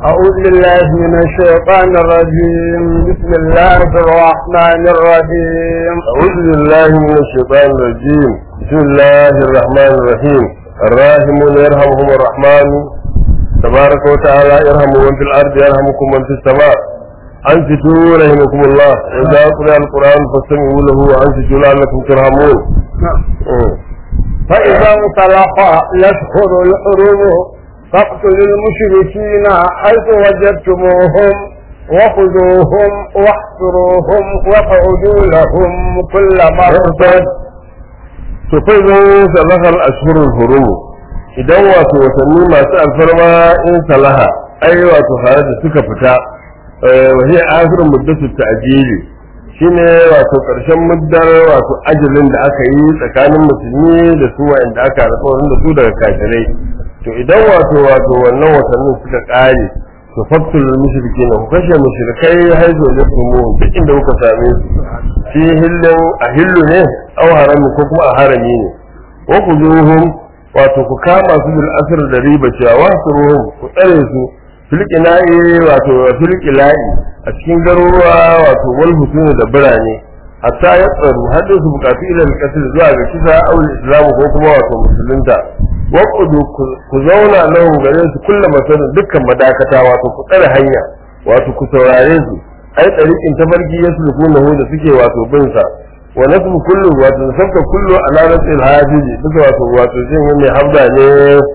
أعوذ بالله من الشيطان الرجيم بسم الله الرحمن الرحيم أعوذ بالله من الشيطان الرجيم بسم الله الرحمن الرحيم الراحمون يرحمهم الرحمن تبارك وتعالى يرحم من في الأرض يرحمكم من في السماء أنصتوا رحمكم الله إذا قرأ القرآن فاستمعوا له وأنصتوا لعلكم ترحمون مم. فإذا انطلق الأشهر الحرم فاقتلوا المشركين حيث وجدتموهم وخذوهم واحصروهم واقعدوا لهم كل مرصد to kai zan salahar ashhurul hurum idan wato watanni masu alfarma in salaha ai wato tare da suka fita wa hiya akhirul muddatu ta'jili shine wato karshen muddar wato ajalin da aka yi tsakanin musulmi da su wa'anda aka alƙawarin da su daga kafirai to idan wato wato wannan watannin suka kare to faktul mushrikin ku kashe mushrikai haizo da kuma duk inda kuka same su fi hillin a hillu ne aw harami ko kuma a harami ne wa kuzuhum wato ku kama su bil asr da riba cewa wa suruhum ku tsare su fil qina'i wato fil qila'i a cikin garuruwa wato wal husuni da birane hatta ya tsaro har su bukatu ila al zuwa ga kisa aw islamu ko kuma wato musulunta waqudu ku zauna nan gare su kullum masanin dukkan madakata wato ku tsare hanya wato ku saurare su ai tsarikin tafarki ya sulku na da suke wato bin sa wa nasbu kullu wato sabka kullu ala rasil hajiji duka wato wato jin mai habda ne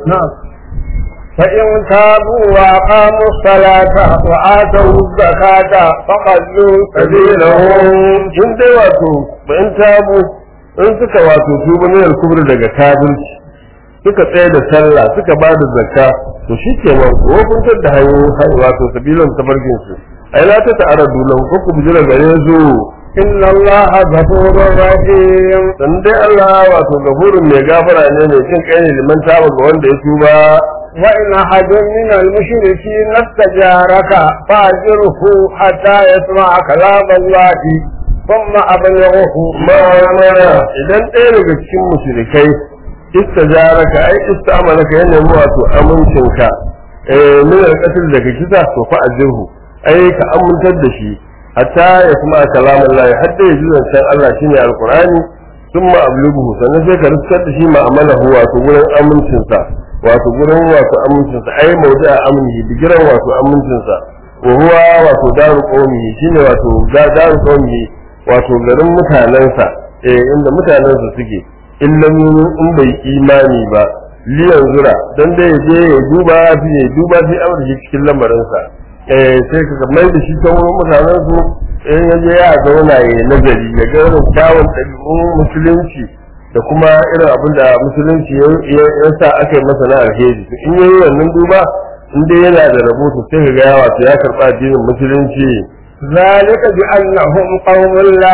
فإن تابوا وأقاموا الصلاة وآتوا الزكاة فخلوا sabilahum in dai wato ba in tabu in suka wato tuba ne al-kubr daga kafirci suka tsaye da sallah suka ba da zakka to shi ke nan ko kun da hanyoyin wato sabilan tabarkin su ai la ta ta'aradu lahu ko ku bijira gare su إن الله غفور رحيم dan dai Allah wato gafurun mai gafara ne mai jin kai ne liman taba ga wanda ya tuba وإن أحد من المشركين استجارك فأجره حتى يسمع كلام الله ثم أبلغه ma mana idan ɗaya daga cikin mushrikai istajaraka ai istamalaka ya nemi wato amincinka eh min al-qatl daga kisa to fa ajirhu ai ka amintar da shi hatta ya kuma kalamun Allah hadda ya ji zancen Allah shine alqur'ani thumma ablughu sannan sai ka riskar da shi ma'amalahu wato gurin amincinsa wato gurin wato amincinsa ai mawdi'a amnihi bigiran wato amincinsa wa huwa wato daru qawmihi shine wato daru qawmihi wato garin mutanensa eh inda mutanensa suke in lam in bai imani ba liyan zura dan dai je ya duba fi ya duba fi amurki cikin lamarinsa eh sai ka mai da shi ta wurin mutanensu in ya je ya zauna ya nazari ya ga irin kyawun ɗabi'un musulunci da kuma irin abin da musulunci ya sa aka yi masa na alheri in yayi wannan duba in dai yana da rahoto sai ka ga wato ya karɓa addinin musulunci ذلك بأنهم قوم لا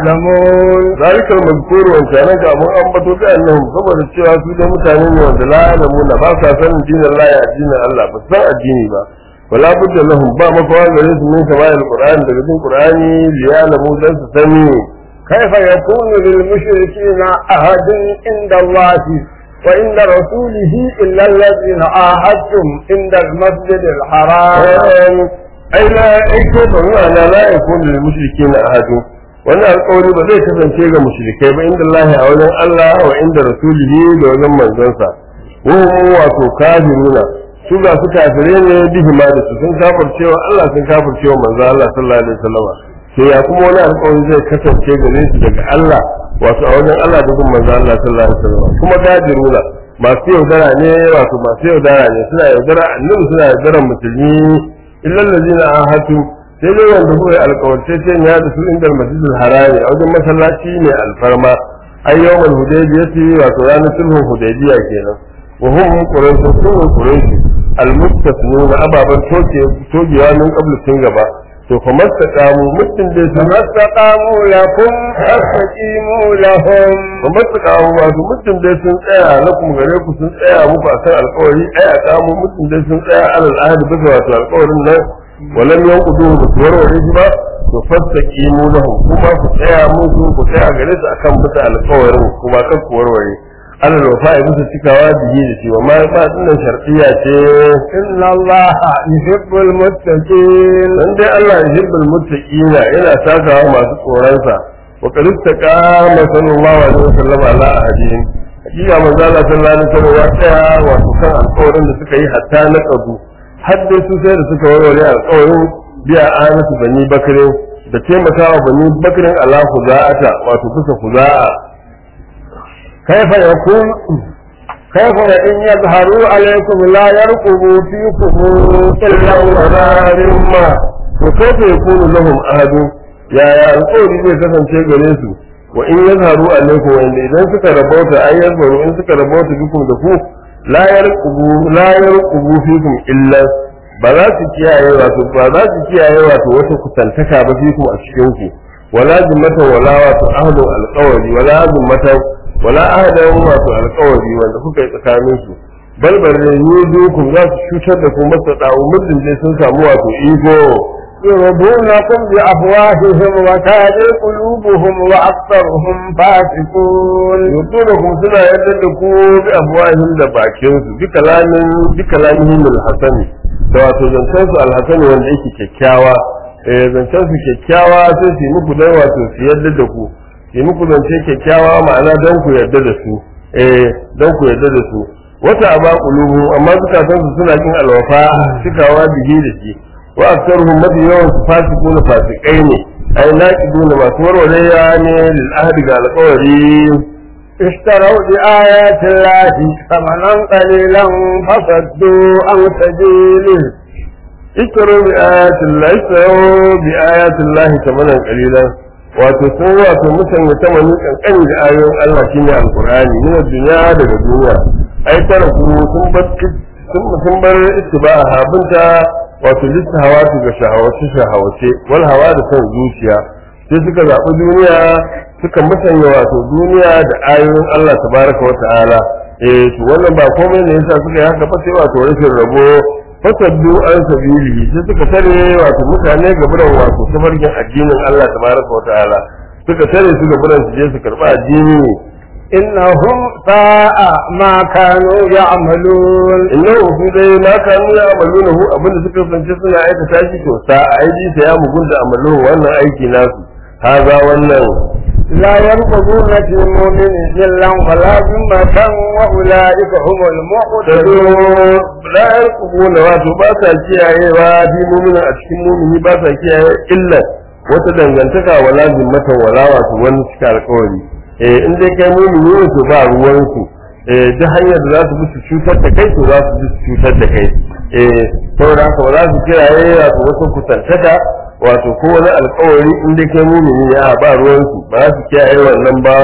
يعلمون ذلك المذكور وانتانا كامون أنبتوا بأنهم saboda cewa su da mutane ne wanda la ya'lamuna ba sa sanin dinin Allah ya addinin Allah ba san addini ba wala budda lahum ba makawa gare su min kama alquran daga cikin qur'ani li ya'lamu dan su sani كيف يكون للمشركين أحد عند الله وعند رسوله إلا الذين عاهدتم عند المسجد الحرام ai la aiko ba ma'ana la yakun lil mushrikeena ahadun wannan alƙawari ba zai kasance ga mushrikai ba inda Allah a wajen Allah wa inda rasulihi da wajen manzonsa wa hum wato kafiruna su ga su kafire ne bihi ma da su sun kafircewa Allah sun kafircewa manzo Allah sallallahu alaihi wasallam to ya kuma wani alƙawari zai kasance gare su daga Allah wato a wajen Allah da kuma manzo Allah sallallahu alaihi wasallam kuma kafiruna masu yaudara ne wato masu yaudara ne suna yaudara annabi suna yaudara musulmi illa allazina ahatu sai dai wanda kuka yi alƙawarce ce ya da su inda masjidil harami a wajen masallaci ne alfarma ai yawmal hudaybiyati wato ranar sulhun hudaybiya kenan wa hum quraish sun quraish almustasnuna ababan toke togewa min qabl tun gaba to fa mastaqamu mutum dai sun فما استقاموا لكم فاستقيموا لهم fa mastaqamu wato mutum dai sun tsaya lakum gare ku sun tsaya muku akan alƙawari ai a kamu mutum dai sun tsaya alal ahdi bisa wato alƙawarin nan walam yanquduhu bi warware shi ba to fastaqimu lahum kuma ku tsaya musu ku tsaya gare su akan bisa alƙawarin kuma kan ku warware ana wafa ya bisa cikawa bihi da shi wa ma ba dinnan shar'iyya ce إن الله يحب المتقين dan dai Allah yuhibbul muttaqina yana sakawa masu tsoronsa wa qad istaqama sallallahu alaihi wasallam ala ahadihim hakika manzo Allah sallallahu alaihi wasallam ya tsaya wato kan alƙawarin da suka yi hatta na kadu har dai su sai da suka warware alƙawarin biya anatu bani bakrin da taimakawa bani bakrin ala khuza'ata wato kusa khuza'a كيف يكون كيف إن يظهروا عليكم لا يرقبوا فيكم إلا ولا ma to kaifa yakunu lahum ahadu yaya alƙawari zai kasance gare su wa in yazharu alaikum wanda idan suka rabauta ay yazharu in suka rabauta bikum da ku la yarqubu la yarqubu fikum illa ba za su kiyaye wato ba za su kiyaye wato wata kusantaka ba fikum a cikin ku wala zimmata wala wato ahlu alqawli wala zimmata wala ahdan wato alqawli wanda kuka yi tsakanin su balbal ne yudukum za su cutar da ku masa dawo muddin dai sun samu wato ego يرضونكم بأفواههم وكاد قلوبهم وأكثرهم فاسقون yudukum suna yadda da ku bi afwahim da bakin su bi kalamin bi kalamihim alhasani da wato zancen su alhasani wanda yake kyakkyawa eh zancen su kyakkyawa sai su yi muku dai wato su yadda da ku su yi muku zance kyakkyawa ma'ana don ku yadda da su eh don ku yadda da su wata aba qulubu amma zukatan su suna kin alwafa cikawa bihi da shi wa aktaruhum mafi yawan su fasikuna fasikai ne ai naqiduna masu warware ne lil ahdi ga alƙawari اشتروا بآيات الله ثمنا قليلا فصدوا عن سبيله اشتروا بآيات الله اشتروا بآيات الله ثمنا قليلا wato sun wato musanya tamani kankani da ayoyin Allah shine alqur'ani min duniya daga duniya ai tara ku sun bar sun sun bar ittiba'a habinta wato littahawatu ga shahawace shahawace wal hawa da son zuciya sai suka zaɓi duniya suka musanya wato duniya da ayoyin Allah tabaraka wa ta'ala eh to wannan ba komai ne yasa suka yi haka ba sai wato rashin rabo fasaddu an sabilihi sai suka tare wato mutane gaburan wato tafarkin addinin Allah tabaraka wa ta'ala suka tare su gaburan su je su karba addini إنهم ساء ما كانوا يعملون innahu su dai ma kanu ya amaluna hu abinda suka kasance suna aikata shi to sa aiji sa ya mugunta amalu wannan aiki nasu haza wannan لا يرقبون في مؤمن إلا ولا ذمة وأولئك هم da المعتدون zo la yarqubuna wato ba sa kiyayewa fi mu'minin a cikin mu'mini ba sa kiyaye illa wata dangantaka wala zimmatan wala wato wani cika alƙawari eh in dai kai mu'mini ne to ba ruwan su eh duk hanyar da za su bi su cutar da kai to za su bi su cutar da kai eh saboda haka ba za su kiyaye wato wata kusantaka wato ko wani alƙawari in dai kai mu'mini ne a ba ruwan su ba za su kiyaye wannan ba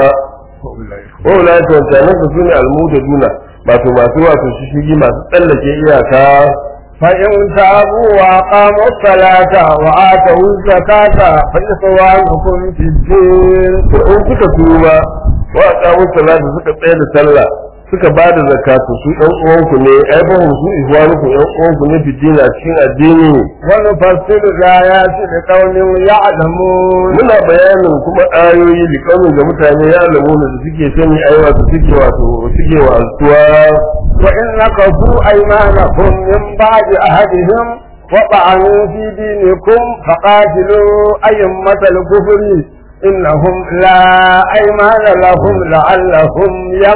wa ulaika wancanan su sune almudaduna wato masu wato shishigi masu tsallake iyaka فإن تابوا وأقاموا الصلاة وآتوا الزكاة فإخوانكم في الدين to in suka tuba wa aqamu salata suka tsaya da sallah suka ba da zakatu su ɗan uwanku ne ai ba su ihwanuku ɗan uwanku ne fitina cikin addini ونفسر الآيات لقوم يعلمون muna bayanin kuma ayoyi liƙaunin ga mutane ya alamu da suke sani ai wato suke wato suke wa'azuwa وإن نقضوا أيمانهم من بعد عهدهم وطعنوا في دينكم فقاتلوا أئمة الكفر إنهم لا أيمان لهم لعلهم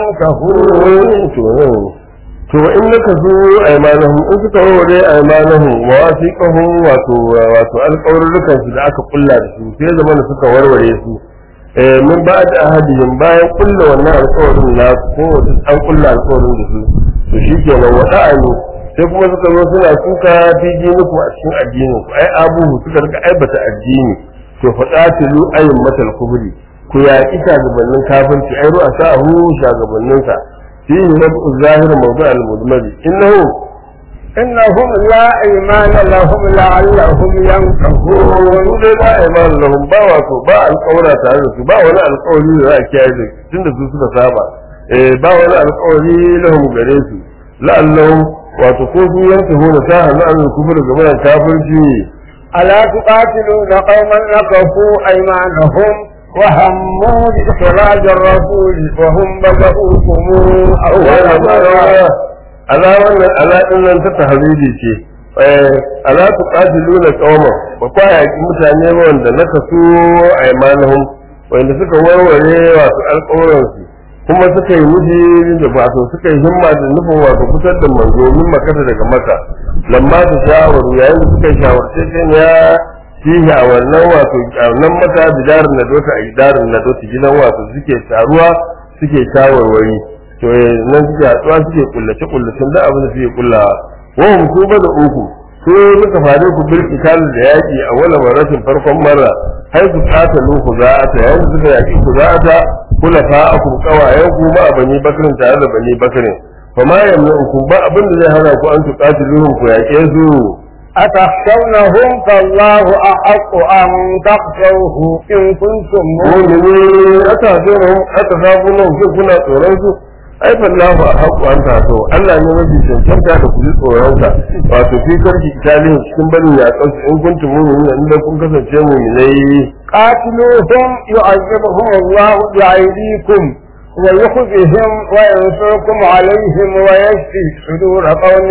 ينكفون to in naka zo aimanahum in suka warware aimanahum wa wasiqahum wato wato alƙawarrukan su da aka kulla da su sai zaman da suka warware su eh min ba'd ahadihim bayan kulla wannan alƙawarin na ko an kulla alƙawarin da su to shikenan wada'ani sai kuma suka zo suna suka fi diniku a cikin addinin ku ai abubu suka rika aibata addini to faqatilu ayyamatal kubri ku yaƙi shagabannin kafirci ai ru'a sa'ahu shagabanninsa فيه نبأ الظاهر موضوع المدمج إنه إنهم لا أيمان لهم لعلهم ينكفون su dai ba iman lahum ba wato ba alƙawara tare da su ba wani alƙawari da za a kiyaye da tun da su suka saba eh ba wani alƙawari lahum gare su la'allahum wato ko su yanke hona ta hannu an kufur game da kafirci ألا تقاتلون قوما نكفوا أيمانهم وهموا بإخراج الرسول وهم بدؤوكم أول مرة ala wannan ala din nan ta tahridi ce eh ala tu qatiluna qauman ba kwa yaki mutane ba wanda na kasu aymanuhum wanda suka warware wato alƙawarin su kuma suka yi nufi da wato suka yi himma da nufin wato fitar da manzo min makata daga maka lamma ta shawaru yayin da suka shawarce kan ya fihi a wannan wato a wannan maka bidarin na dota a gidarin na dota gidan wato suke taruwa suke shawarwari to nan suke hatsuwa suke kullace kullacen da abin da suke kullawa wa hum su ba da uku su muka fare ku bil qital da yaki a wala maratin farkon marra har su kata luku za'ata yayin da suka yaki ku za'ata kula fa'akum qawayan ku ma bani bakrin tare da bani bakrin fa ma yamna'ukum ba abin da zai hana ku an tuqatiluhum ku yake su أتخشونهم فالله أحق أن تخشوه إن كنتم مؤمنين mu'mini ata zuwa ata sabu nan ku kuna tsoron su ai fallahu a haƙu an taso Allah ne mafi cancanta da ku ji tsoron sa wato fi karki italin cikin barin ya kansu in kuntum mu'minin inda kun kasance mu'minai قاتلوهم يعذبهم الله بأيديكم ويخزهم وينصركم عليهم ويشفي صدور قوم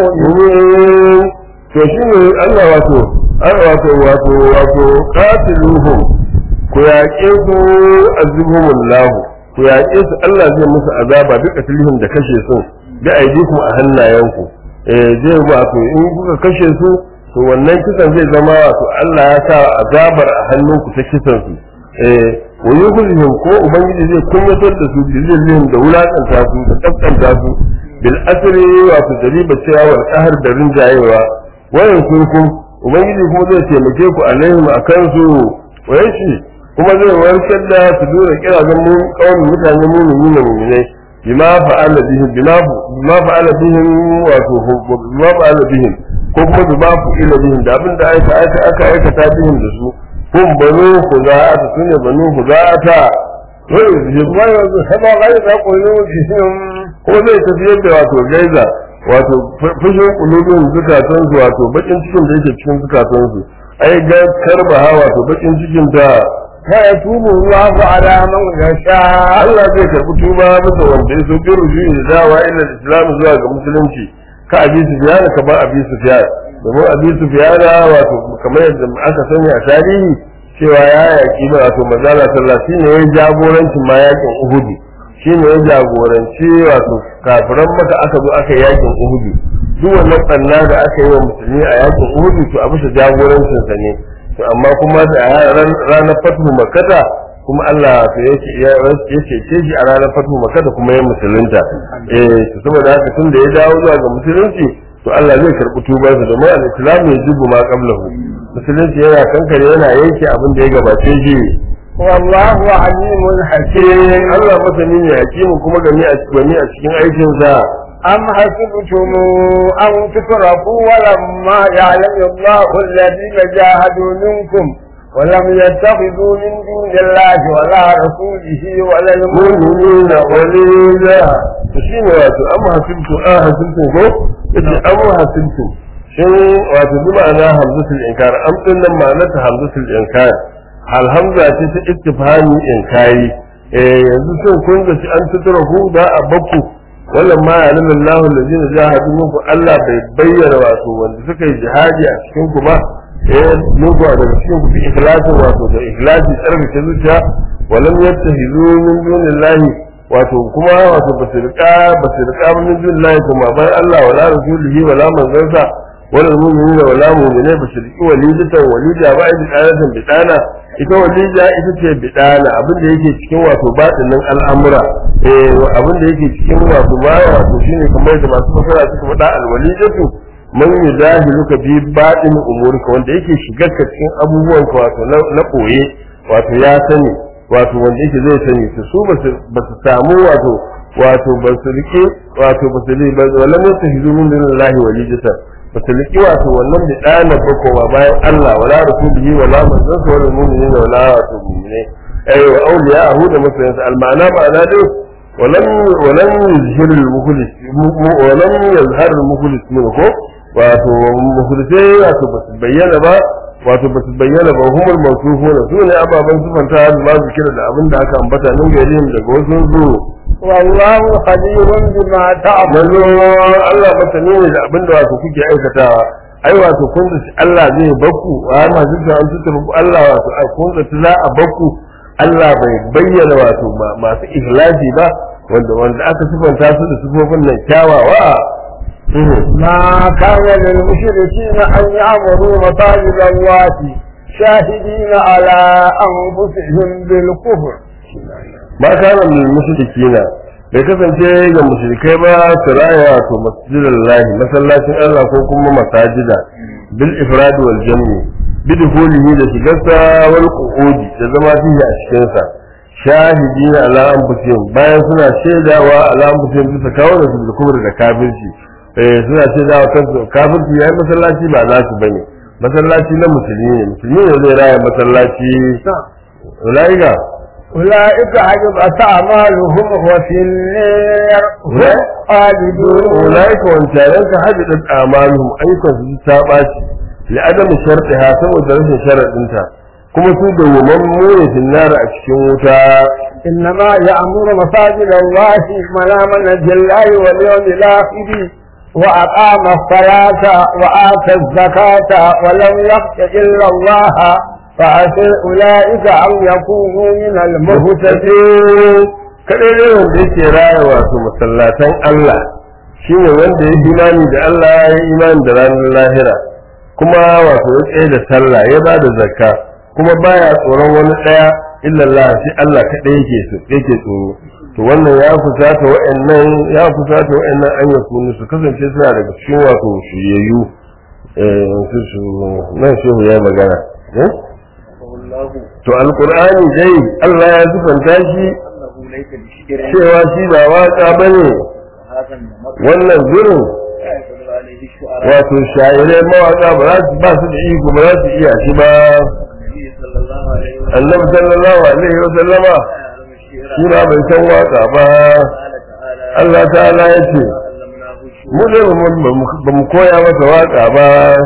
مؤمنين mu'min to shine Allah wato an wato wato wato qatiluhum ku yaƙe su azibhumullahu ku yaƙe su Allah zai musu azaba duk asilihim da kashe su da aidikum a hannayenku eh zai wato in kuka kashe su to wannan kisan zai zama wato Allah ya sa azabar a hannunku ta kisan su eh wa yukhzihim ko ubangiji zai kunyatar da su bizillihim da wulakanta su da kaskanta su bil asri wato dariba cewa wal qahr da rinjayewa wayan kurkum ubangiji kuma zai taimake ku alaihim akan su wayashi kuma zai warkar da su dora kirazan mu kawai mutane mumini na muminai bima fa'ala bihim bima bima fa'ala bihim wato bima fa'ala bihim ko kuma bima fu'ila bihim da abinda aka aka aka aikata bihim da su kun banu khuza'ata sune banu khuza'ata ويذهب غيظ قلوبهم ko zai tafiyar da wato gaiza wato fushin kulubin zukatan su wato bakin cikin da yake cikin zukatan su ai ga karbaha wato bakin cikin ta فيتوب الله على من يشاء Allah zai karbi tuba masa wanda ya so bi rujui da dawa ila islam zuwa ga musulunci ka abi sufyan ka ba abi sufyan domin abi sufyan wato kamar yadda aka sani a tarihi cewa ya yaki ba wato manzala sallallahu alaihi ne ya jagorancin ma yakin uhudu shine ya jagoranci wato kafiran maka aka zo aka yi yakin uhudu duk wannan tsanna da aka yi wa musulmi a yakin uhudu to a bisa jagorancin sa ne to amma kuma da ranar fatu makata kuma Allah to yake ya cece shi a ranar fatu makata kuma ya musulunta eh to saboda haka tun da ya dawo zuwa ga musulunci to Allah zai karbi tubar sa domin al-islam ya jibu ma qablahu musulunci yana kankare yana yanke abin da ya gabace shi والله عليم حكيم Allah masani ne hakimu kuma gani a gani a cikin aikin sa أم حسبتم أن تتركوا ولما يعلم الله الذين جاهدوا منكم ولم يتخذوا من دون الله ولا رسوله ولا المؤمنين mu'minina walila to shine wato am hasibtu a hasibtu ko yace am hasibtu shin wato bi ma'ana hamzatul inkar am din nan ma'anarta hamzatul inkar hal hamza ce ta istifhami inkari eh yanzu shin kun ga an tutura ku da abakku wallan ma ya nuna Allah allazina jahadu minkum Allah bai bayyana wato wanda suka yi jihadi a cikin ku ba eh muku daga cikin ku bi ikhlasin wato da ikhlasi tsarkake zuciya walam yattahizu min dunillahi wato kuma wato basu rika basu rika min dunillahi kuma bayan Allah wala rasulihi wala manzansa wala mu'minina wala mu'minai basu riki walidatan walida ba idi qanatan bidana ita walida ita ce bidana abin da yake cikin wato batinin al'amura eh abin da yake cikin wato baya wato shine kamar da masu fasara suka faɗa alwalidatu man yuzahiluka bi batin umurika wanda yake shigar ka cikin abubuwan ka wato na koye wato ya sani wato wanda yake zai sani su su ba su samu wato wato ba su rike wato ba su ba walam yatahizu min dunillahi walidatan ba su rike wato wannan da dana ba kowa bayan Allah wala rasulihi wala manzon wala mu'minina wala wato mu'mine ay wa awliya'ahu da masoyansa al-ma'ana ma'ana dai ولم ولم يظهر المخلص ولم يظهر المخلص منه wato mukhlisai wato ba su bayyana ba wato ba su bayyana ba humul mawsufuna su ne ababen sifanta da ma zikira da abin da aka ambata nan gari daga wasu zu والله خبير بما تعملون manzo Allah masani ne da abin da wato kuke aikatawa ai wato kun da Allah zai baku wa ma zuka an tuta ku Allah wato ai kun da za a baku Allah bai bayyana wato ma- masu ikhlasi ba wanda wanda aka sifanta su da sifofin nan kyawawa ما كان للمشركين أن يعبدوا مساجد الله شاهدين على أنفسهم بالكفر ma kana min mushrikina bai kasance ga mushrikai ba su raya wato masjidal lahi masallacin Allah ko kuma masajida bil ifrad wal jam'i bidhulihi da shigarsa wal qu'udi da zama fihi a cikin sa shahidina ala anfusihim bayan suna shaidawa ala anfusihim bisa kawo da su da kubur da kafirci eh suna shaidawa kansu kafirci yayin masallaci ba nasu bane masallaci na musulmi ne musulmi ne zai raya masallaci ulaika أولئك حجبت أعمالهم وفي النار هم خالدون أولئك وانتارنك حبطت أعمالهم أيضا في السابات لعدم شرطها سوى درجة شرط انت كما سوى ومن في النار أكشنوتا إنما يأمر مساجد الله من آمن بالله واليوم الآخر وأقام الصلاة وآتى الزكاة ولم يخش إلا الله فعسى أولئك أن يكونوا من المهتدين kadai ne wanda yake raya wato masallatan Allah shine wanda ya imani da Allah ya yi imani da ranar lahira kuma wato ya tsaye da sallah ya ba da zakka kuma baya tsoron wani daya illa Allah shi Allah kadai yake so yake tsoro to wannan ya fusata wa'annan ya fusata wa'annan an ya kunu su kasance suna daga cikin wato shiryayyu eh su su nan shehu ya yi magana eh to alqur'ani dai Allah ya zufanta shi cewa shi ba waka bane wannan gurin wato sha'irai mawaka ba za su ba su da iko ba za su iya shi ba annabi sallallahu alaihi wa sallama shi ba bai san waka ba Allah ta'ala ya ce mu ne ba mu koya masa waka ba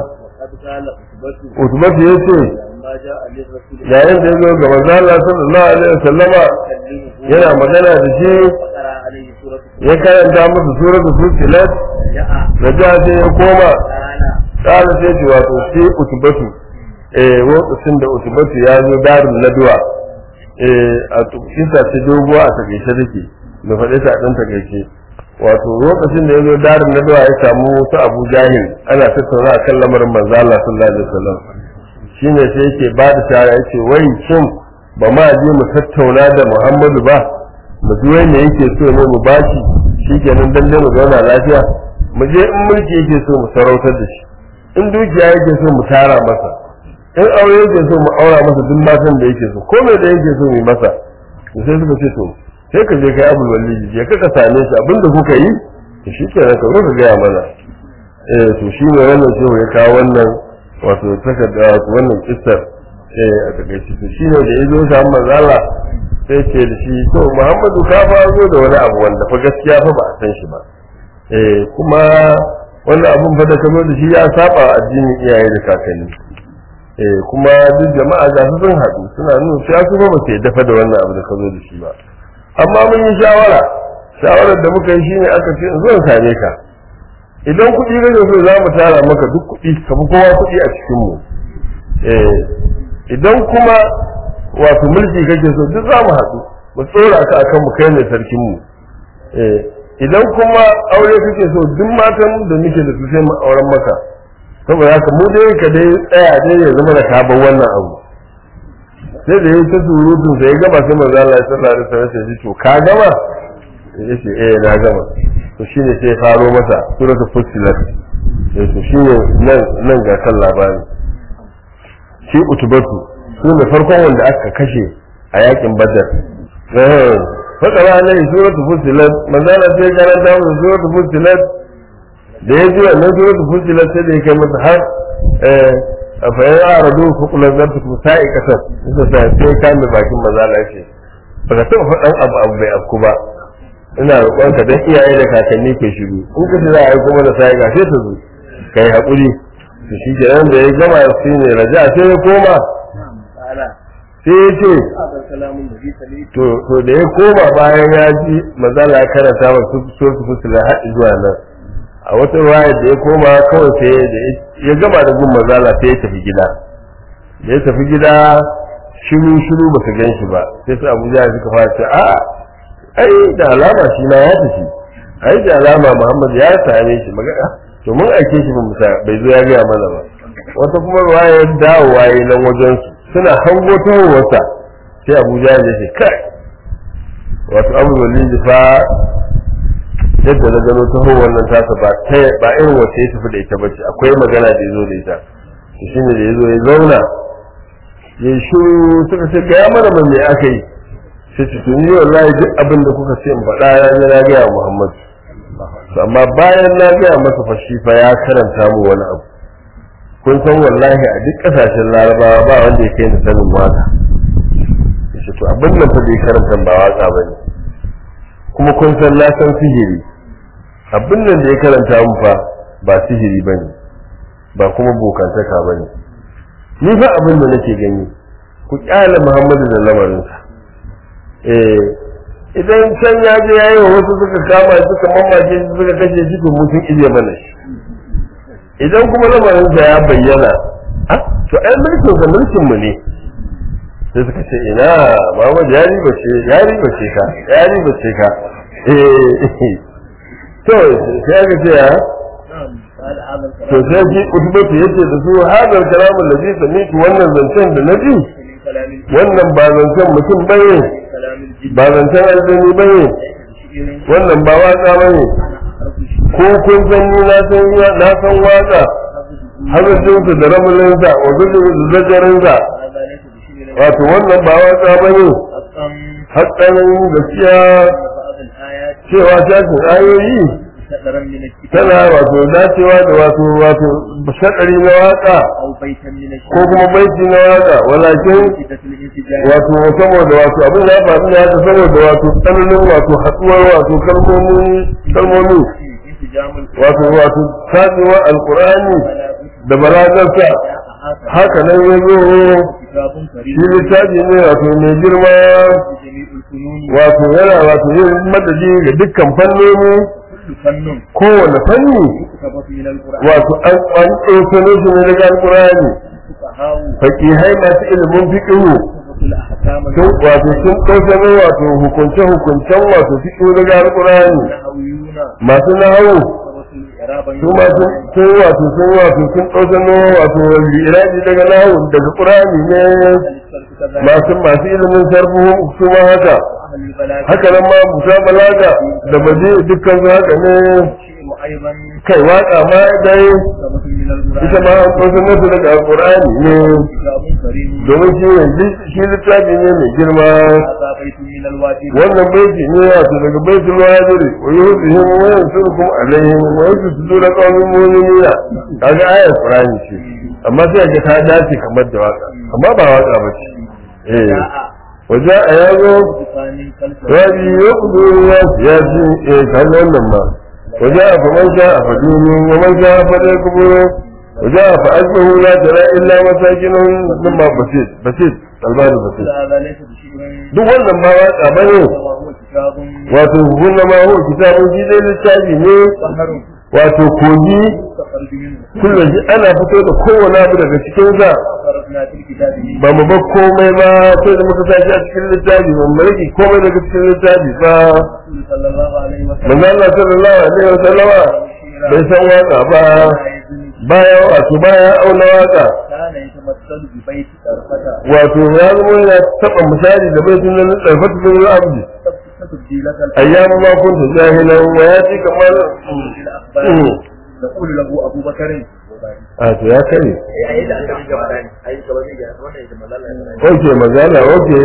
utubatu ya ce yayin da ya zo ga manzo Allah sallallahu alaihi wa sallama yana magana da shi ya karanta masa suratul fusilat da ja sai ya koma kala sai ce wato sai utubatu eh lokacin da utubatu ya zo darin naduwa eh a kisa ta doguwa a takaice take da faɗe ta ɗan takaice wato lokacin da ya zo darin naduwa ya samu su abu jahil ana tattauna a kan lamarin manzo Allah sallallahu alaihi wasallam shine sai yake ba da shara yace wai shin ba ma je mu tattauna da Muhammadu ba mu ji wai me yake so ne mu bashi shikenan dan dai mu zauna lafiya mu je in mulki yake so mu sarautar da shi in dukiya yake so mu tara masa in aure yake so mu aura masa duk matan da yake so ko me da yake so mu yi masa to sai suka ce to sai ka je kai abul walidi je ka ka same shi abinda kuka yi to shikenan ka zo ka gaya mana eh to shi ne wannan shehu ya kawo wannan wato takarda wato wannan kissar eh a takaice to shi ne da ya zo samu manzala sai ce da shi to muhammadu ka fa zo da wani abu wanda fa gaskiya fa ba a san shi ba eh kuma wannan abun fa da ka zo da shi ya saba addinin iyaye da kakanni eh kuma duk jama'a ga su sun haɗu suna nuna cewa su ba su dafa da wannan abu da ka zo da shi ba amma mun yi shawara shawarar da muka yi shine aka ce in zo in same ka idan kuɗi kake so za mu tara maka duk kuɗi ka fi kowa kuɗi a cikin mu eh idan kuma wato mulki kake so duk za mu haɗu mu tsora ka akan mu kai ne sarkin mu eh idan kuma aure kake so duk matan da muke da su sai mu auren maka saboda haka mu dai ka dai tsaya dai ya zama da ka bar wannan abu sai da yayi ta surutun sai ya gama sai manzo Allah ya sallallahu alaihi wasallam sai to ka gama yace eh na gama to shine sai ya faro masa suratul fussilat eh to shine nan nan ga kan labari shi utubatu su ne farkon wanda aka kashe a yakin badar eh fakara ne suratul fussilat manzo Allah sai karanta masa suratul fussilat da ya ji wannan suratul fussilat sai da ya kai masa har eh fa ya aradu fa kula zartu ku sa'i kasar sai sai sai ka mai bakin mazala ce ba ka taɓa faɗan abu abu bai afku ba ina roƙon ka dan iyaye da kakanni ke shiru in ka za a yi kuma da sa'i ga sai ta zo kai haƙuri to shi kenan da ya gama shi ne raja sai ya koma قال sai ya ce هذا الكلام الذي سمعت to to da ya koma bayan ya ji mazala ya karanta wa su so su fusula haɗi zuwa nan a wata waya da ya koma kawai sai da ya gama da gun mazala sai ya tafi gida da ya tafi gida shiru shiru ba su gan shi ba sai su abuja suka fara ce a ai da alama shi na ya tafi ai da alama muhammad ya same shi magana to mun aike shi ba mu sa- bai zo ya gaya mana ba wata kuma ruwaya dawowa yi nan wajen su suna hango tahowarsa sai abuja ya ce kai wato abu walidi fa yadda na gano tahowar nan tasa ba ta ba irin wacce ya tafi da ita bace akwai magana da ya zo da ita to shine da ya zo ya zauna ya yi shiru suka ce gaya mana ba me aka yi sai ce tuni wallahi duk abin da kuka ce in faɗa ya na na gaya Muhammad To amma bayan na gaya masa fa shi fa ya karanta mu wani abu kun san wallahi a duk ƙasashen larabawa ba wanda ya kai ni sanin waka yace to abin nan fa da ya karanta ba waka bane kuma kun san na san sihiri abin nan da ya karanta mu fa ba sihiri bane ba kuma bokantaka bane ni fa abin da nake gani ku kyale Muhammadu da lamarinsa eh idan can ya je yayi wa wasu suka kama shi suka mamaje shi suka kashe shi to mun sun ije mana shi idan kuma lamarinsa ya bayyana ah to ai mulkin da mulkin mu ne sai suka ce ina Muhammad ya riba ce ya riba ce ka ya riba ce ka eh to sai aka ce ya نعم قال هذا to الكلام sai ji utubatu yace da su hadal kalamun da zai sami wannan zancen da na ji من كلام الجن wannan ba zancen mutum bane من كلام الجن ba zancen aljani bane ليس بشيء wannan ba waka bane أنا أعرف الشيء ko kun san ni na san na san waka hazardinsa da ramulinsa wa zajarinsa هذا ليس بشيء wato wannan ba waka bane حقا hakkanin gaskiya أن بعض الآيات cewa shafin ayoyi شطرا من الكتاب tana wato dacewa da wato wato shaɗari na waka أو بيتا من ko الشعر kuma baiti na waka walakin شدة الانسجام wato saboda wato abin ya faru ne haka saboda wato tsananin wato haɗuwar wato kalmomi kalmomi انسجام wato wato tatsewa alkur'ani فلا بد da balagarsa هذا haka nan ya zo كتاب كريم shi littafi ne wato mai girma بجميع الفنون wato yana wato yin madadi ga dukkan fannoni كل فن kowane fanni يكتب من القرآن wato an an ɗaukano shi ne daga alkur'ani فقهاء fakihai masu ilimin fiqhu كتب الأحكام sun wato sun ɗaukano wato hukunce hukuncen wato fiqhu daga alkur'ani النحويون masu nahawu كتب الإعراب su ma sun sun wato sun wato sun ɗaukano wato irabi daga nahawu daga qur'ani ne masu masu ilimin sarfu su ma haka أهل البلاغة haka nan ma musa balaga da baje dukkan su haka ne شيء أيضا kai waka ma dai كتب من القرآن ita ma an ɗaukano su daga alkur'ani ne كتاب كريم domin shi ne shi littafi ne mai girma هذا بيت من الواجب wannan baiti ne wato daga baitul wajiri wa yuhzihim wa yansurukum alaihim wa yusduru qawmin mu'minina kaga ayat qur'ani ce amma sai ga ta dace kamar da waka amma ba waka ba ce eh waja ayazo بفان كالفرد rabi yaqdu ya siyasi eh kan wannan ma waja fa man sha fa dinin wa man sha fa yakbur waja fa ajruhu la tara illa masakinun mimma basit basit albani basit هذا ليس بشيء duk wannan ma waka bane وهو كتاب wato hunna ma huwa kitabun shi dai littafi ne بحر wato kogi مستخرج منه kullum shi ana fito da kowane abu daga cikin sa فرقنا في الكتاب ba mu bar komai ba sai da muka sashi a cikin littafi ba mu rage komai daga cikin littafi ba رسول صلى الله عليه وسلم manzo Allah sallallahu alaihi wa sallama bai san waka ba baya wato baya auna waka كان يتمثل ببيت طرفة wato ya zama yana taba misali da bai tunan tsarfatu bin abdi تبدي لك ayyamu ma kunta jahilan wa ya ci kamar الأخبار يقول له أبو بكر a to ya kare أي لا ترجع أي كلام يجي أنا إذا ما لا oke magana oke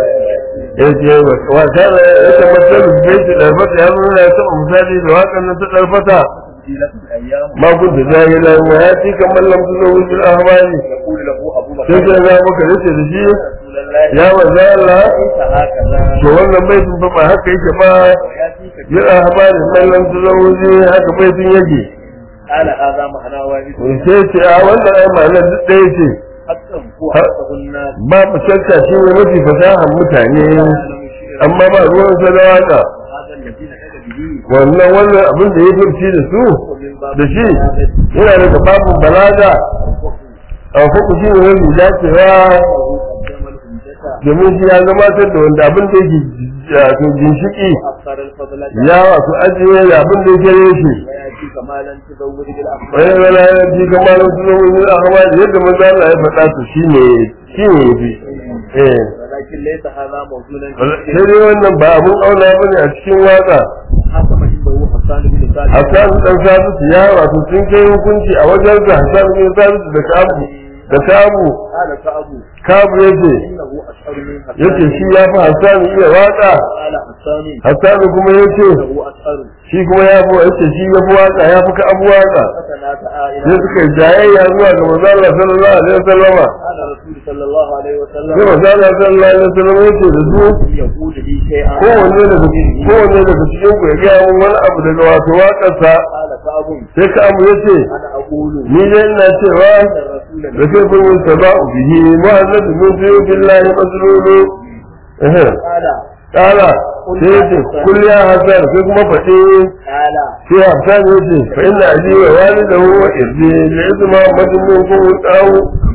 ya ce wa kana ya tabbatar da baiti da fata ya zo ya taba misali da wakan nan ta darfata تبدي لك الأيام ma kunta jahila wa ya ci kamar lam tu zawu bil ahwali يقول له أبو بكر sai sai za maka yace da shi رسول الله ya manzo Allah ليس هكذا to wannan baitin fa ba haka yake ba ويأتيك bil ahwali man lam tu zawu haka baitin yake قال هذا معنى واحد sai ce a wannan ai ma'anar duk ɗaya ce حقا هو حقه الناس babu shakka shi ne mafi fasahar mutane amma ba ruwan sa da waka هذا الذي نحن به wannan wannan abin da ya furci da su ومن باب da shi yana daga babu balaga a fuku shi ne wani dacewa قدم الهمزة domin shi ya gabatar da wanda abin da yake wato ginshiki أكثر الفضل ya wato ajiye da abin da yake reshe ويأتي كمالا تزود wani بالأخبار wani ya ji kamar wasu na wani ahmad yadda manzo Allah ya faɗa to shine shine yafi eh ولكن ليس هذا موجودا sai dai wannan ba abun auna bane a cikin waka حكم عنده حسان بن ثابت Hassan dan Sabitu ya wato sun kai hukunci a wajen sa Hassan bin Sabitu da Kabu da Kabu قال كأبو Kabu yace إنه أشعر من حسان yace shi ya fi Hassan iya waka قال حسان Hassan kuma yace إنه أشعر shi kuma ya fi yace shi ya fi waka ya fi Kabu waka فتنازعا sai إلى suka yi jayayya zuwa ga manzo Allah sallallahu alaihi wasallama قال رسول صلى الله عليه sai وسلم manzo Allah sallallahu alaihi wasallama yace da su يقول لي شيئا kowanne daga kowanne daga cikin ku ya gaya mun wani abu daga wato waƙarsa قال كأب sai Kabu yace أنا أقول ni dai ina cewa أن الرسول da sai kun yi saba'u bihi muhammad min fiye billahi maslulu eh قال kala sai yace kul ya hasan sai kuma faɗi قال sai hasan yace fa inna abi wa walidahu wa irdi li izma madmun kun tawu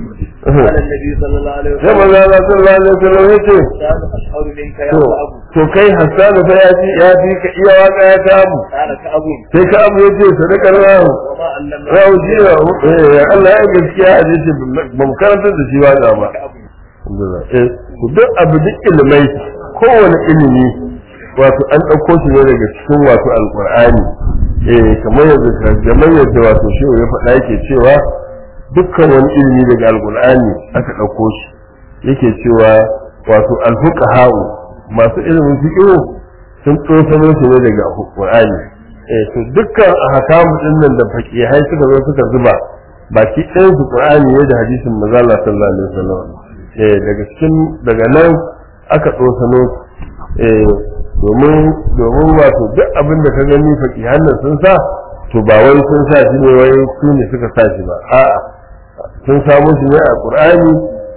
قال النبي صلى الله عليه sai وسلم manzo Allah sallallahu alaihi wasallam yace كان أشعر منك يا to كأب to kai hasan fa ya ji ya ji ka iya waka ya samu قال كأب sai ka abu yace sadakar rahu وما علمنا rahu ji eh Allah ya gaskiya a ce ba mu karanta da shi waka ba كأب Alhamdulillah. Eh, to duk abu duk ilimai kowane ilimi wato an ɗauko shi ne daga cikin wato alƙur'ani eh kamar yadda kamar yadda wato shi ya faɗa yake cewa dukkan wani ilimi daga alƙur'ani aka ɗauko shi yake cewa wato alfuqaha'u masu ilimin fiqh sun tsosano shi ne daga alƙur'ani eh to dukkan ahkamu din nan da faqihai suka zo suka zuba baki ɗayan su qur'ani ne da hadisin manzo Allah sallallahu alaihi wasallam eh daga cikin daga nan aka tsosano eh domin domin wato duk abin da ka gani faqihan nan sun sa to ba wai sun sa shi ne wai su ne suka sa shi ba a'a sun samo shi ne a qur'ani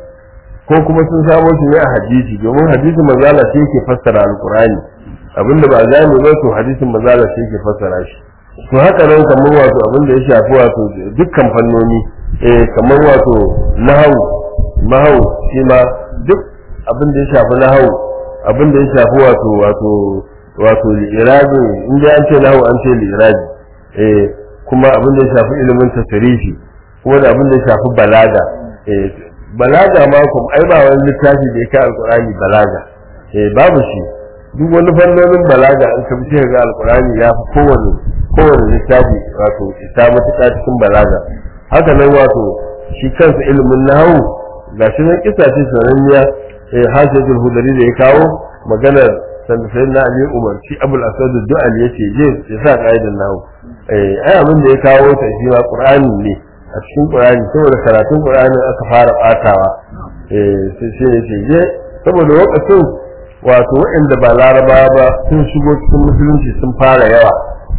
ko kuma sun samo shi ne a hadisi domin hadisin manzo Allah shi yake fassara alqur'ani abinda ba gane ba to hadisin manzo Allah shi yake fassara shi to haka nan kamar wato abin da ya shafi wato dukkan fannoni eh kamar wato nahawu nahawu shi ma duk abin da ya shafi nahawu abin da ya shafi wato wato wato li'irabi in dai an ce nahawu an ce li'irabi eh kuma abin da ya shafi ilimin tasarifi kuma da abin da ya shafi balaga eh balaga ma kuma ai ba wani littafi da ya kai alqur'ani balaga eh babu shi duk wani fannonin balaga an ka bi ga alqur'ani ya fi kowane kowane littafi wato isa matuƙa cikin balaga haka nan wato shi kansa ilimin nahawu ga shi nan kisa ce sananniya eh hajjatul hudari da ya kawo maganar san sai na ali umarci abul asad du'al yace je ya sa kaidan nahawu eh ai abin da ya kawo ta shi ma qur'ani ne a cikin qur'ani saboda karatun qur'ani aka fara batawa eh sai sai yace je saboda lokacin wato waɗanda ba laraba ba sun shigo cikin musulunci sun fara yawa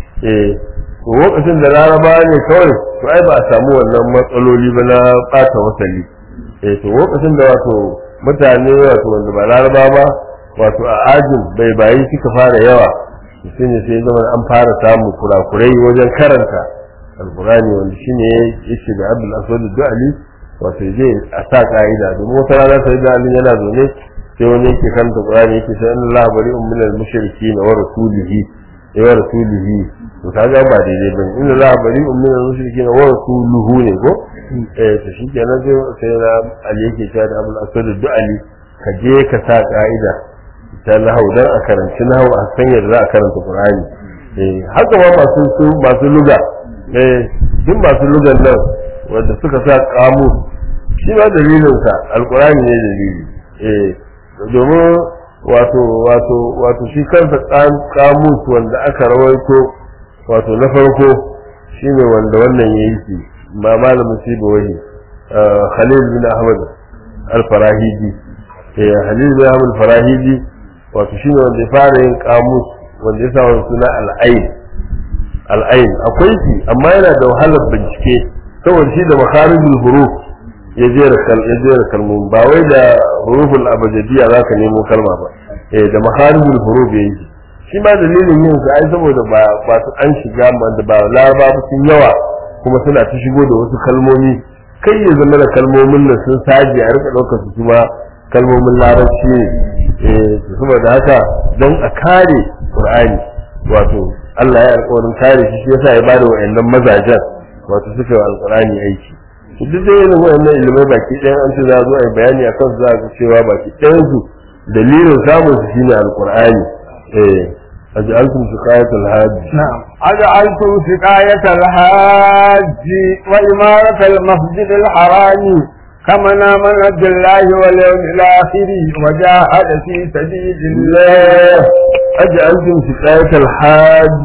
eh to lokacin da laraba ne kawai to ai ba a samu wannan matsaloli ba na ɓata wasali eh to lokacin da wato mutane wato wanda ba laraba ba wato a ajin bai bayi suka fara yawa shi ne sai zama an fara samun kurakurai wajen karanta alkurani wanda shine yake da abdul aswad du'ali wato zai a sa ka'ida domin wata rana sai da ali yana zaune sai wani yake karanta qur'ani yake sai Allah bari'un minal mushrikin wa rasulihi wa rasulihi to kaga ba daidai bane inna la bari'un min al-mushrikin wa rasuluhu ne ko eh to shikenan sai sai na ali yake cewa da abul asad du'ali ka je ka sa ka'ida ta nahau dan a karanci nahau a san yadda za a karanta qur'ani eh haka ma masu su masu luga eh duk masu lugan nan wanda suka sa kamu shi ma dalilin sa alqur'ani ne dalili eh domin wato wato wato shi kansa kamus wanda aka rawaito wato na farko shine wanda wannan ya yi shi ma malamin siba wani khalil bin ahmad al-farahidi eh khalil bin ahmad al-farahidi wato shine wanda ya fara yin kamus wanda ya sa wani suna al-ain al'ain akwai shi amma yana da wahalar bincike saboda shi da makharijul huruf ya jera kal ya jera kalmomi ba wai da huruful abajadiyya zaka nemo kalma ba eh da makharijul huruf yayi shi ma dalilin yin sa ai saboda ba ba su an shiga da ba laraba ba sun yawa kuma suna ta shigo da wasu kalmomi kai ya zama da kalmomin nan sun saje a rika ɗaukar su kuma kalmomin larabci ne eh saboda haka don a kare qur'ani wato Allah ya alƙawarin kare shi shi yasa ya bada wa'annan mazajen wato suka yi alƙur'ani aiki duk da irin wa'annan ilimai baki ɗayan an ce za a zo a yi bayani a kan za a ga cewa baki ɗayan su dalilin samun su shine alƙur'ani eh aj'altum siqayatal hajj نعم أجعلتم سقاية الحاج وإمارة المسجد الحرام كمن آمن بالله واليوم الآخر وجاهد في سبيل الله أجعلتم سقاية الحاج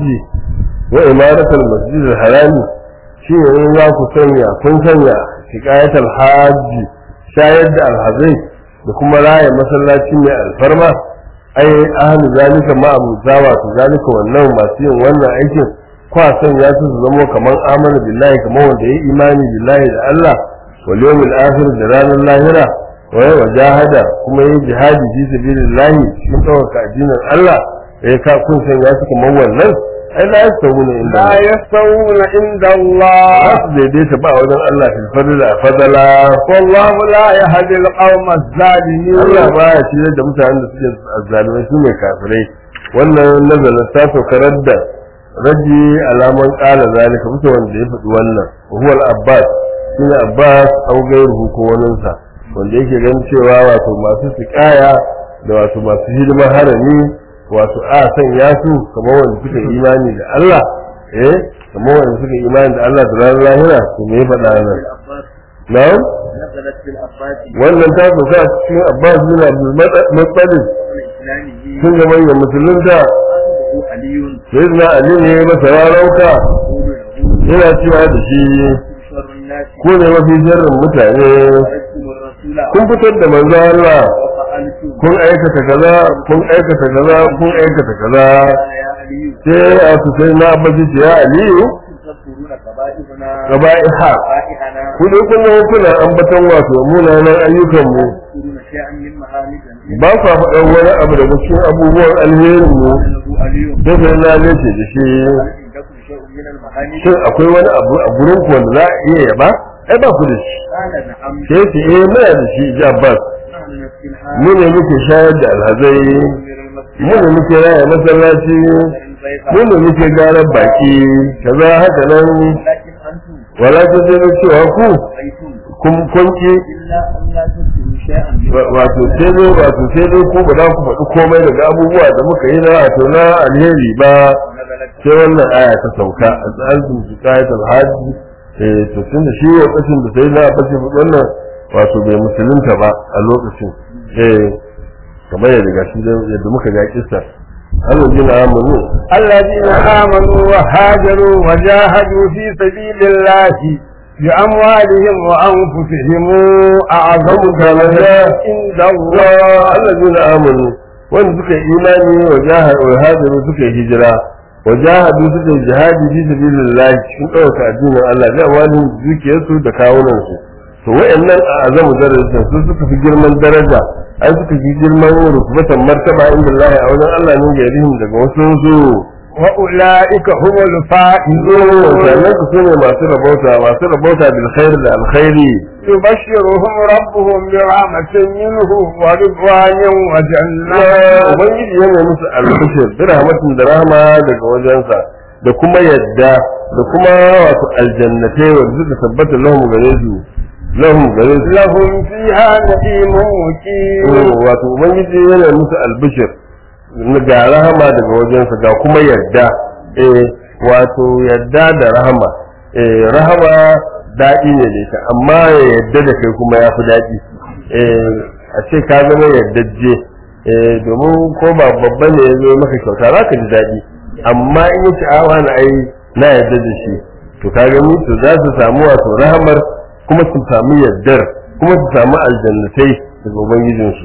وإمارة المسجد الحرام شيء لا كسنيا كن سنيا سقاية الحاج شاهد الحزين لكم راية مثلا شيء الفرما أي أهل ذلك ما أبو زاوة ذلك والنوم ما سيهم وانا أيكم kwa son ya su zamo kamar amana billahi kamar wanda ya imani billahi da Allah wal yawmil akhir da ranar lahira wa wa jahada kuma yi jihadi fi sabilillahi cikin ɗaukaka addinin Allah eh ka kun san ya su kamar wannan ai la yastawuna inda لا يستوون عند الله ba su daidaita ba wajen Allah fil fadla fadala والله لا يهدي القوم الظالمين Allah ba ya shirya da mutanen da suke azzalumai su ne kafirai wannan nazarin ta saukarar da raji alaman kala zalika mutu wanda ya faɗi wannan huwa al-abbas shine abbas au gairuhu ko waninsa wanda yake ganin cewa wato masu siƙaya da wato masu hidimar harami wato a sanya su kamar wanda suka imani da Allah eh kamar wanda suka imani da Allah da ranar lahira to me ya faɗa nan العباس na'am نزلت في العباس wannan ta sauka a cikin abbas bin abdul muttalib قبل إسلامه sun ga manyan musulunta أخذه علي sai na ali ne masa rarauka يقول له yana cewa da shi شر الناس ko ne mafi sharrin mutane خرجتم الرسول kun fitar da manzo Allah وفعلتم kun aikata kaza kun aikata kaza kun aikata kaza قال يا علي sai a su sai na abbaji ce ya aliyu تذكرون قبائلنا gaba'iha قبائلنا ku dai kun zama kuna ambaton wato munanan ayyukan mu تذكرون شيئا من مهامنا ba ku faɗan wani abu daga cikin abubuwan alherin mu قال له علي sai sai na lece da shi هل عندكم شيء من المهامن shin akwai wani abu a gurin ku wanda za a iya yaba ai ba ku da shi قال نعم sai ce eh muna da shi ji abbas نحن نسقي mu الحال ne muke shayar da alhazai نمير المسجد mu ne muke raya masallaci mu ne muke garar baki kaza haka nan لكن أنتم wala ta sai na cewa ku رأيتم kun kunki إلا أن لا تذكروا شيئا من wato sai dai wato sai dai ku ba za ku faɗi komai daga abubuwa da muka yi na wato na alheri ba ونزلت sai wannan aya ta sauka a tsarin su kayatul hajji eh to tunda shi lokacin da sai na bace wannan wato bai musulunta ba a lokacin eh kamar yadda gashi da yadda muka ga kissa Allah jina amanu الذين آمنوا وهاجروا وجاهدوا في سبيل الله بأموالهم وأنفسهم أعظم درجات عند الله Allah jina amanu wanda suka yi imani wa jahadu wa hajaru suka yi hijira wa jahadu suka yi jihadi fi sabilillah cikin ɗaukaka addinin Allah da wani dukiyarsu da kawunan su to wayannan a azamu darajar su suka fi girman daraja ai suka fi girman rukubatan martaba inda Allah a wajen Allah ne garihim daga wasu su وأولئك هم الفائزون sannan su sune masu rabauta masu rabauta bil khair da alkhairi يبشرهم ربهم برحمة منه ورضوان وجنات ubangiji yana musu albishir bi rahmatin da rahama daga wajensa da kuma yadda da kuma wato aljannatai wanda suka tabbata lahum gare su lahum gare su لهم فيها نعيم مقيم wato ubangiji yana musu albishir ga rahama daga wajensa ga kuma yadda eh wato yadda da rahama eh rahama daɗi ne da ita amma ya yadda da kai kuma ya fi daɗi eh a ce ka zama yaddajje eh domin ko ba babba ne ya zo maka kyauta za ka ji daɗi amma in yi sha'awa na ai na yadda da shi to ka gani to za su samu wato rahamar kuma su samu yaddar kuma su samu aljannatai daga ubangijinsu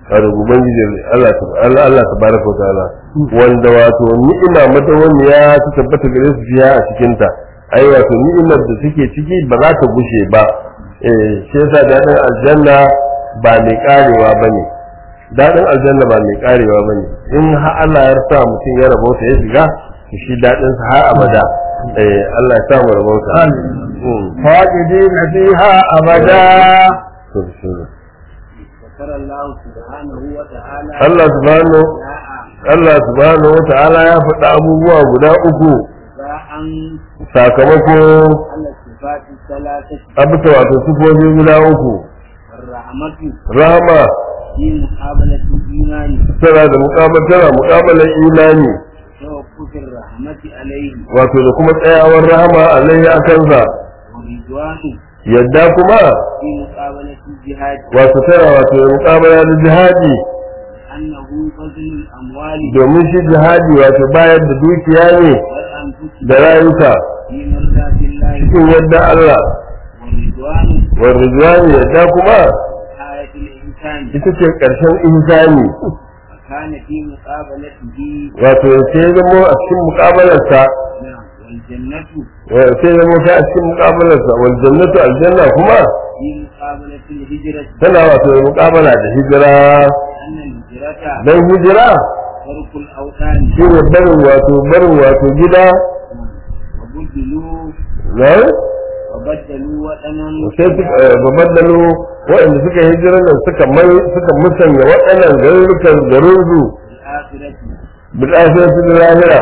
a da ubangiji Allah ta Allah Allah tabaraka wa ta'ala wanda wato ni'ima madawamiya ta tabbata gare su fiya a cikin ta ai wato ni'imar da suke ciki ba za ta gushe ba eh shi yasa dadin aljanna ba mai karewa bane dadin aljanna ba mai karewa bane in har Allah ya sa mutum ya rabauta ya shiga to shi dadin sa har abada eh Allah ya sa mu rabauta Mm. خالدين فيها أبدا To, bismillah. ذكر الله سبحانه وتعالى Allah subhanahu جاء Allah subhanahu wa ta'ala ya faɗa abubuwa guda uku جاء sakamako على الصفات الثلاثة abuta wato sifofi guda uku الرحمة rahama في مقابلة الإيمان tana da muƙabala tana muƙabalar imani توقف الرحمة عليه wato da kuma tsayawar rahama alaihi a kansa ورضوان yadda kuma في مقابلة الجهاد wato tana wato da muƙabala da jihadi أنه بذل الأموال domin shi jihadi wato bayar da dukiya ne والأنفس da rayuka في مرضاة الله cikin yadda Allah والرضوان wa rizwani yadda kuma حياة الإنسان ita ce ƙarshen insani وكان في مقابلته wato sai ya zamo a cikin muƙabalarsa نعم والجنة sai ya zamo kai a cikin muƙabalarsa wal jannatu aljanna kuma في مقابلة الهجرة tana wato da muƙabala da hijira أن الهجرة dan hijira ترك الأوطان shi ne barin wato barin wato gida وبدلوا na وبدلوا وطنا sai suka babaddalo waɗanda suka hijira nan suka mai suka musanya waɗannan garurukan garinsu الآخرة bil akhirati lil lahira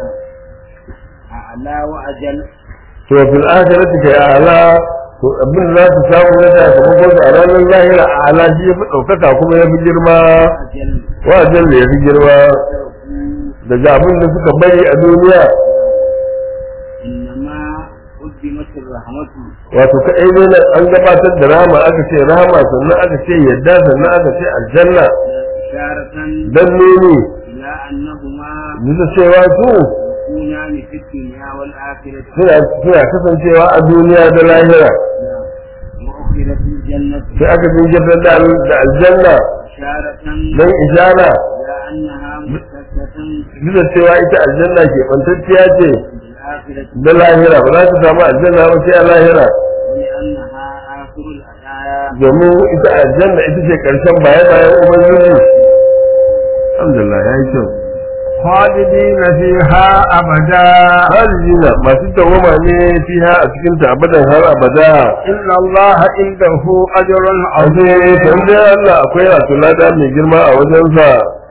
أعلى وأجل to fil akhirati kai ala to abin da za su samu na sakamakon su a ranar lahira a ala shi ya fi ɗaukaka kuma ya fi girma أجل wajen da ya fi girma تركوا daga abin da suka bari a duniya إنما قدمت الرحمة wato kaɗai ne nan an gabatar da rama aka ce rama sannan aka ce yadda sannan aka ce aljanna إشارة dan nuni إلى أنهما bisa cewa su يكونان في الدنيا والآخرة suna suna kasancewa a duniya da lahira وأخرت الجنة sai aka jinkirtar da al- da aljanna إشارة dan ishara إلى أنها مختصة bisa cewa ita aljanna ke bantacciya ce بالآخرة da lahira ba za ta samu aljanna ba sai a lahira ولأنها آخر الحياة domin ita aljanna ita ce karshen bayan bayan ubangiji alhamdulillah ya yi kyau خالدين فيها أبدا halijina masu dawama ne fiha a cikin ta abadan har abada إن الله عنده أجر aje عظيم tambaye Allah akwai wato lada mai girma a wajensa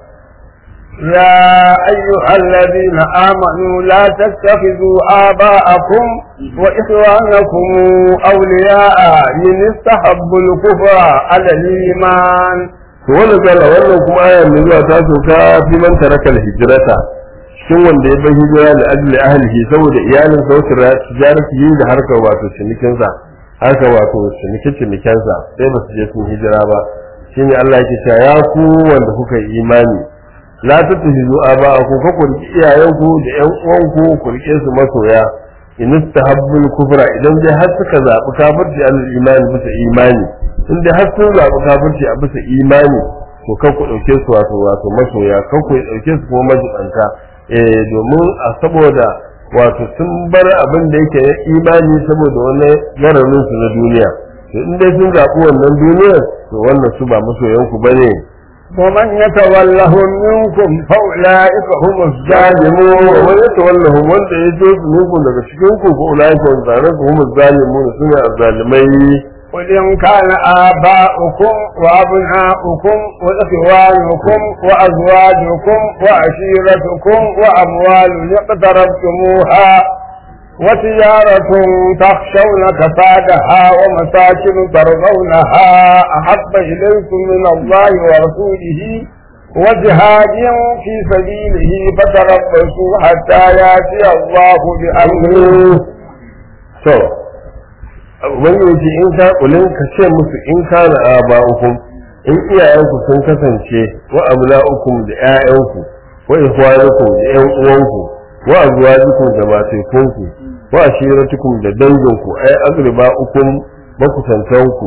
يا أيها الذين آمنوا لا تتخذوا آباءكم وإخوانكم أولياء من استحبوا الكفر على الإيمان to wannan kala wannan kuma aya mai zuwa ta soka fi man taraka hijrata cikin wanda ya bar hijira da ajli ahlihi saboda iyalin sa wata tijarati yi da harkar wato cinikin sa harkar wato cinikin cinikin sa sai ba su je sun hijira ba shine Allah yake cewa ya ku wanda kuka yi imani la tattakhizu aba'akum fa ku riki iyayenku da ƴan uwanku ku rike su masoya in istahabbul kufra idan dai har suka zabi kafirci al imani bisa imani in dai har sun zabi kafirci a bisa imani to kan ku dauke su wato wato masoya kan ku dauke su kuma majibanta eh domin a saboda wato sun bar abin da yake na imani saboda wani gararin su na duniya to in dai sun zabi wannan duniyar to wannan su ba masoyanku bane ومن يتولهم منكم فأولئك هم zalimu الظالمون wa ya tawallahu wanda ya zo su muku daga cikin ku ko ulai ko zare ku hum zalimun sune azzalimai قل إن كان آباؤكم وأبناؤكم وإخوانكم وأزواجكم وعشيرتكم وأموال اقترفتموها وتجارة تخشون كسادها ومساكن ترضونها أحب إليكم من الله ورسوله وجهاد في سبيله فتربصوا حتى يأتي الله بأمره to ubangiji in ka kulin ka ce musu in kana aba'ukum in iyayenku sun kasance wa abna'ukum da ƴaƴanku wa ikhwanukum da ƴan uwanku wa azwajukum da matekunku wa ashiratukum da danginku ay agriba'ukum makusantanku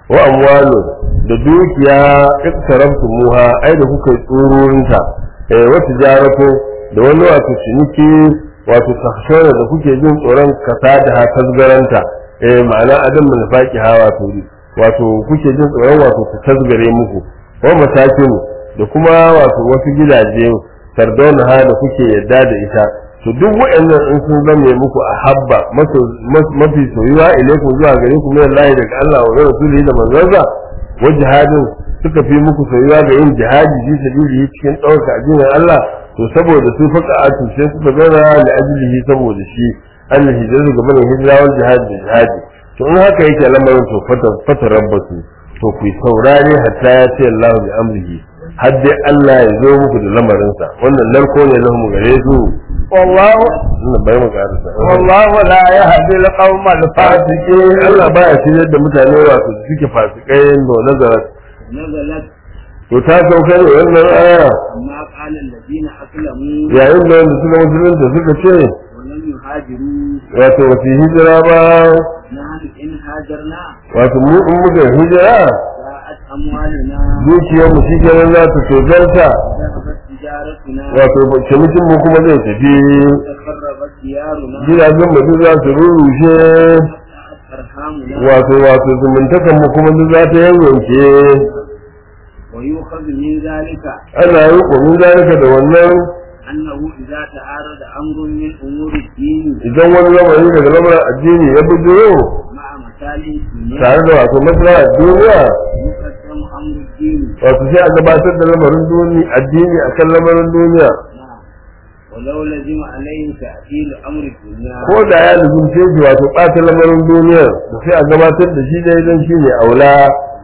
wa amwalu da dukiya iktarabtu muha ai da kuka tsururinta eh wa tijaratu da wani wato ciniki wato tahshara da kuke jin tsoron kasa da ha tasgaranta eh ma'ana adam min faqi ha wato wato kuke jin tsoron wato ta tasgare muku wa masakin da kuma wato wasu gidaje sardona ha da kuke yadda da ita to duk waɗannan in sun zame muku a habba mafi soyuwa ilaikum zuwa gare ku min Allah daga Allah wa rasulihi da manzansa wa jihadin suka fi muku soyuwa ga yin jihadi fi sabilihi cikin ɗaukar addinin Allah to saboda su faka atu sai suka zauna da ajilihi saboda shi an hijira ga bane hijira wal jihadi da jihadi to in haka yake lamarin to fata fata rabbatu to ku saurare hatta ya ce Allah bi amrihi har dai Allah ya zo muku da lamarinsa wannan narko ne lahum gare su والله ina bai mu karasa والله لا يهدي القوم الفاسقين Allah baya shiryar da mutane wato su suke fasikai da nazarat نزلت to ta sauka ne wannan aya ما قال الذين أسلموا yayin da wanda suka musulunta suka ce ولم يهاجروا wato wasu hijira ba نحن إن هاجرنا wato mu in muka hijira جاءت أموالنا dukiyar mu shi kenan za ta tozarta ذهبت تجارتنا wato cinikin mu kuma zai tafi تخربت ديارنا gidajen mu duk za su rurrushe وقطعت أرحامنا wato wato zumuntakan mu kuma duk za ta yanyanke ويؤخذ من ذلك ana yi ƙomin zalika da wannan أنه إذا تعارض أمر من أمور الدين idan wani lamari daga lamarin addini ya bujiro مع مصالح الدنيا tare da wato maslaha duniya يقدم أمر الدين wato sai a gabatar da lamarin duniya addini akan lamarin duniya نعم ولو لزم عليه تأثير أمر الدنيا ko da ya lubunce shi wato ɓata lamarin duniya da sai a gabatar da shi dai don shi ne aula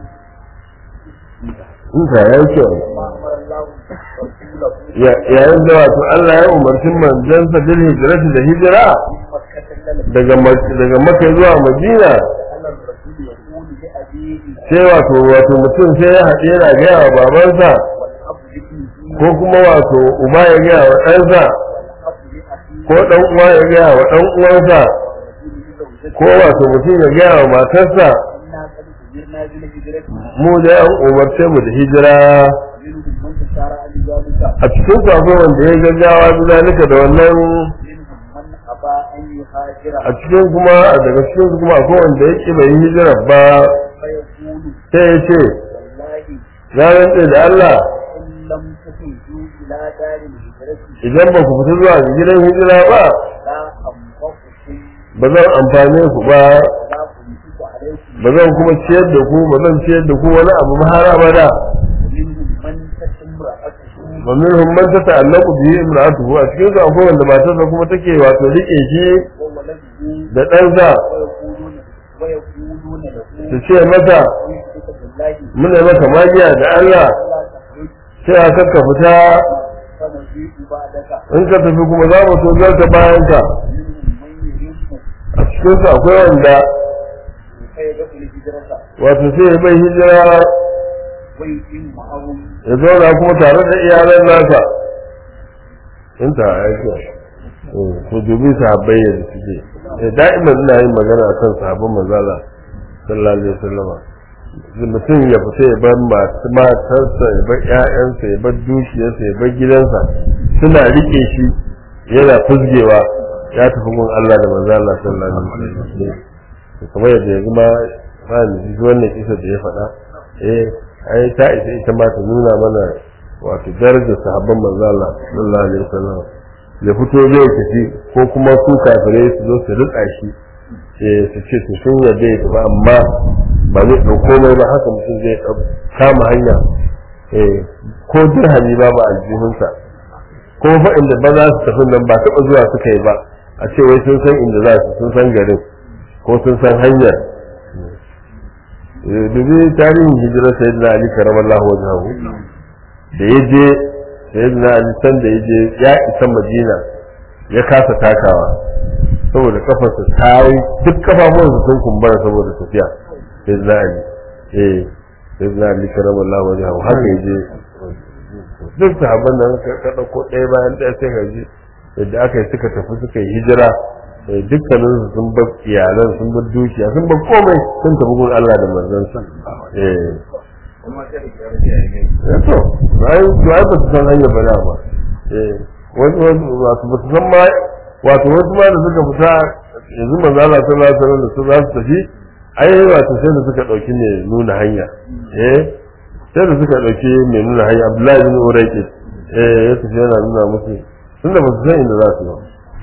in ka ya kyau Ya- yayin da wato Allah ya umarci manzansa bil hijrati da hijira daga Mak- daga Makka zuwa Madina sai wato wato mutum sai ya haɗe yana gaya wa babansa ko kuma wato uba ya gaya wa ɗansa ko ɗan uwa ya gaya wa ɗan uwansa ko wato mutum ya gaya wa matarsa mu da an umarce mu da hijira a cikin su akwai wanda ya gaggawa zalika da wannan a cikin kuma daga cikin su kuma akwai wanda ya ƙi bai yi hijira ba sai ya ce ya rantse da Allah idan ba ku fita zuwa ga gidan hijira ba ba zan amfane ku ba ba zan kuma ciyar da ku ba zan ciyar da ku wani abu ba har abada wa minhum man tata'allaqu bihi imra'atuhu a cikin su akwai wanda matarsa kuma take wato rike shi da ɗansa su ce masa muna maka magiya da Allah sai a kakka fita in ka tafi kuma za mu so zarta bayan ka a cikin su akwai wanda wato sai ya bai hijira ya zauna kuma tare da iyalan nasa in ta aiki ko dubi sahabbai yadda suke eh da'iman ina yin magana akan sahabban manzala sallallahu alaihi wasallama mutum ya fita ya bar masu matarsa ya bar ƴaƴansa ya bar dukiyarsa ya bar gidansa suna rike shi yana fuzgewa ya tafi gun Allah da manzo Allah sallallahu alaihi wasallam kamar yadda yanzu ma ba ni ji wannan kisa da ya faɗa eh ai ta isa ita ma ta nuna mana wato darajar sahabban manzo Allah sallallahu alaihi wasallam ya fito zai tafi ko kuma su kafirai su zo su rika shi eh su ce su sun yarda ya tafi amma ba zai ɗau komai ba haka mutum zai kama hanya eh ko dirhami ba ba aljihunsa ko fa inda ba za su tafi nan ba taɓa zuwa suka yi ba a ce wai sun san inda za su sun san garin ko sun san hanyar dubi tarihin hijirar sayyidina ali karamallahu wajhahu da ya je sayyidina ali san da ya je ya isa madina ya kasa takawa saboda kafarsa ta yi duk kafafuwansa sun kumbura saboda tafiya sayyidina ali eh sayyidina ali karamallahu wajhahu haka ya je duk sahabban nan ka dauko ɗaya bayan ɗaya sai ka ji yadda aka yi suka tafi suka yi hijira eh dukkanin su sun bar iyalan sun bar dukiya sun bar komai sun tafi gun Allah da manzon sa eh kuma ta da kyar da yayi eh to ai to ai ba su san hanyar bala ba eh wasu wasu wato ba su san ma wato wasu ma da suka fita yanzu manzo Allah sallallahu alaihi wasallam da su za su tafi ai wato sai da suka dauki ne nuna hanya eh sai da suka dauki mai nuna hanya Abdullahi bin Urayqi eh ya tafi yana nuna musu tunda ba su san inda za su yi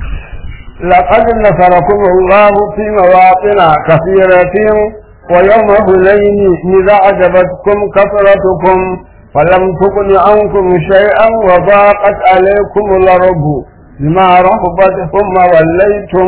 لقد نصركم الله في مواطن كثيرة ويوم هنين إذا أعجبتكم كثرتكم فلم تغن عنكم شيئا وضاقت عليكم الأرض بما رحبت ثم وليتم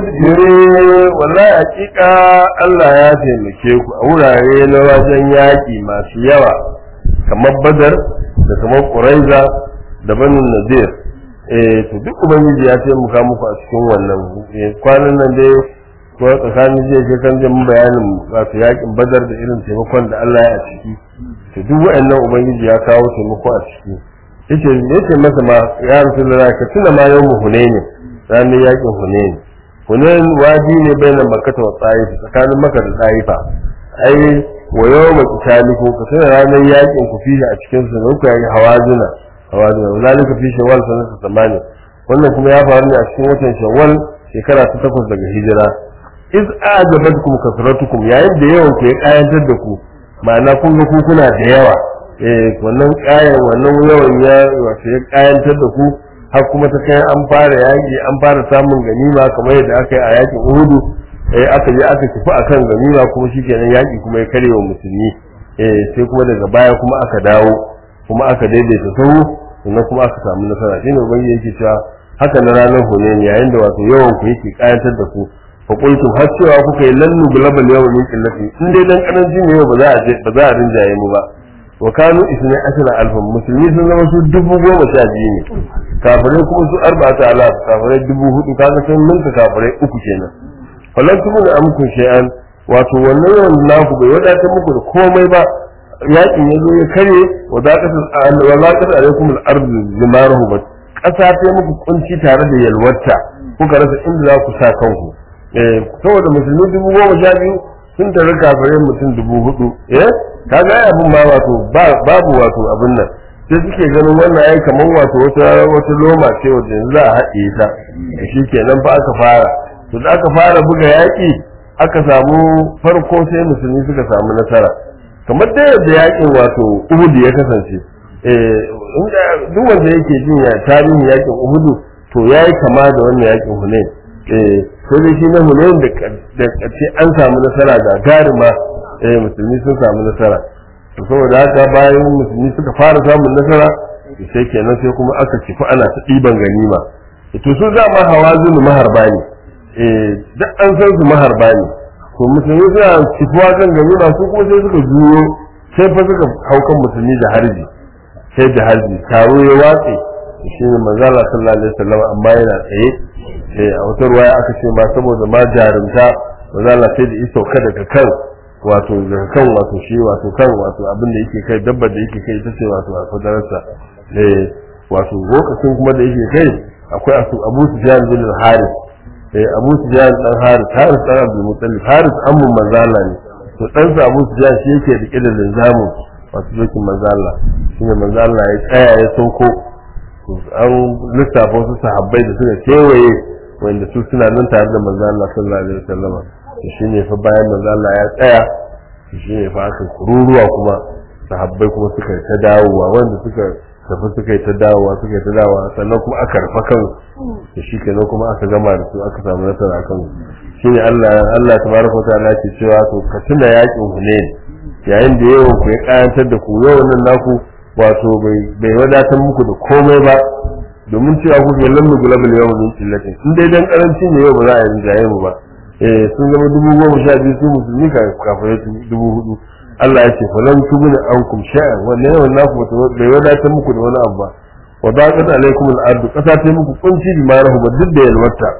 mudbiri wallahi hakika Allah ya taimake ku a wurare na wajen yaƙi masu yawa kamar Badar da kamar Quraiza da Banu Nadir eh to duk ubangiji ya taimaka muku a cikin wannan eh, kwanan nan dai ko tsakanin jiya ke kan jin bayanin wato yaƙin Badar da irin taimakon da Allah ya a ciki to duk wa'annan ubangiji ya kawo taimako a ciki yace yace masa ma ya rasulullahi ka tuna ma yau hunaini ranar yaƙin hunaini hunain wadi ne bayan makkata wa tsayifa tsakanin makka da tsayifa ai wa yawma qitaliku ka tuna ranar yaƙin ku fihi a cikin su ne ku yi hawazina hawazina zalika fi shawwal sanata tamani wannan kuma ya faru ne a cikin watan shawwal shekara ta takwas daga hijira iz ajabatkum kasratukum yayin da yawan ku ya kayantar da ku ma'ana kun ga ku kuna da yawa eh wannan kayan wannan yawan ya wato ya kayantar da ku har kuma ta kai an fara yaki an fara samun ganima kamar yadda aka yi a yakin Uhudu eh aka je aka tafi akan ganima kuma shikenan yaki kuma ya kare wa musulmi eh sai kuma daga baya kuma aka dawo kuma aka daidaita sahu sannan kuma aka samu nasara shine ubangiji yake cewa haka na ranar Hunayn yayin da wato yawan ku yake kayantar da ku fa qultum har cewa kuka yi lannu global yawan min qillati in dai dan karancin ne ba za a je ba za a rinjaye mu ba wa kanu isna ashara alfan musulmi sun zama su dubu goma sha biyu ne kafirai kuma su arba'ata alaf kafirai dubu hudu kaga sun ninka kafirai uku kenan falan tumu da amkun shay'an wato wannan yawan naku bai wadatar muku da komai ba yakin ya zo ya kare wa zaqatul alaikum al-ardu zimaruhu ba kasa ta muku kunci tare da yalwata kuka rasa inda za ku sa kanku eh saboda musulmi dubu goma sha biyu sun tare kafirai mutum dubu hudu eh kaga ai abin ba wato babu wato abin nan sai suke ganin wannan ai kamar wato wata wata loma ce wanda yanzu za a haɗe ta shi kenan fa aka fara to da aka fara buga yaƙi aka samu farko sai musulmi suka samu nasara kamar da yadda yaƙin wato Uhud ya kasance eh inda duk wanda yake jin ya tarihin yaƙin Uhud to yayi kama da wannan yaƙin Hunain eh sai dai shi na Hunain da da kace an samu nasara ga garima eh musulmi sun samu nasara to saboda haka bayan musulmi suka fara samun nasara sai kenan sai kuma aka kifi ana ta ɗiban ganima to su za ma hawazin maharba ne eh duk an san su maharba ne to musulmi suna kifuwa kan ganima su kuma sai suka juyo sai fa suka haukan musulmi da harbi sai da harbi taro ya watse shi ne manzo Allah sallallahu alaihi wasallam amma yana tsaye eh a wata ruwaya aka ce ma saboda ma jarumta manzo Allah sai da iso kada ka kan wato daga kan wato shi wato kan wato abin da yake kai dabbar da yake kai ita ce wato a kudararsa eh wato lokacin kuma da yake kai akwai asu Abu Sufyan bin Harith eh Abu Sufyan dan Harith Harith dan Abdul Muttalib Harith ammun manzala ne to dan sa Abu Sufyan shi yake rike da linzamu wato dokin manzala shine manzala ya tsaya ya sauko to an lissafa wasu sahabbai da suka kewaye wanda su suna nan tare da manzala sallallahu alaihi wasallam shi ne fa bayan manzo Allah ya tsaya shi ne fa aka kururuwa kuma sahabbai kuma suka yi ta dawowa wanda suka tafi suka yi ta dawowa suka yi ta dawowa sannan kuma aka rufa kan da shi kenan kuma aka gama da su aka samu nasara kan shi ne Allah Allah tabaraka wa ta'ala ke cewa to ka tuna yakin Hunain yayin da yawan ku ya kayantar da ku yawan nan naku wato bai bai wadatar muku da komai ba domin cewa ku ke lamu gulabul yawmin min illatin in dai dan karanci ne yau ba za a yi jaye mu ba eh sun zama dubu goma sha biyu su musulmi kafirai dubu hudu Allah ya ce falan tubuna ankum sha'a wannan yawan naku bai wadatar muku da wani abu ba wa daqat alaikum al-ardu kasa ta muku kunci bi marahu ba duk da yalwata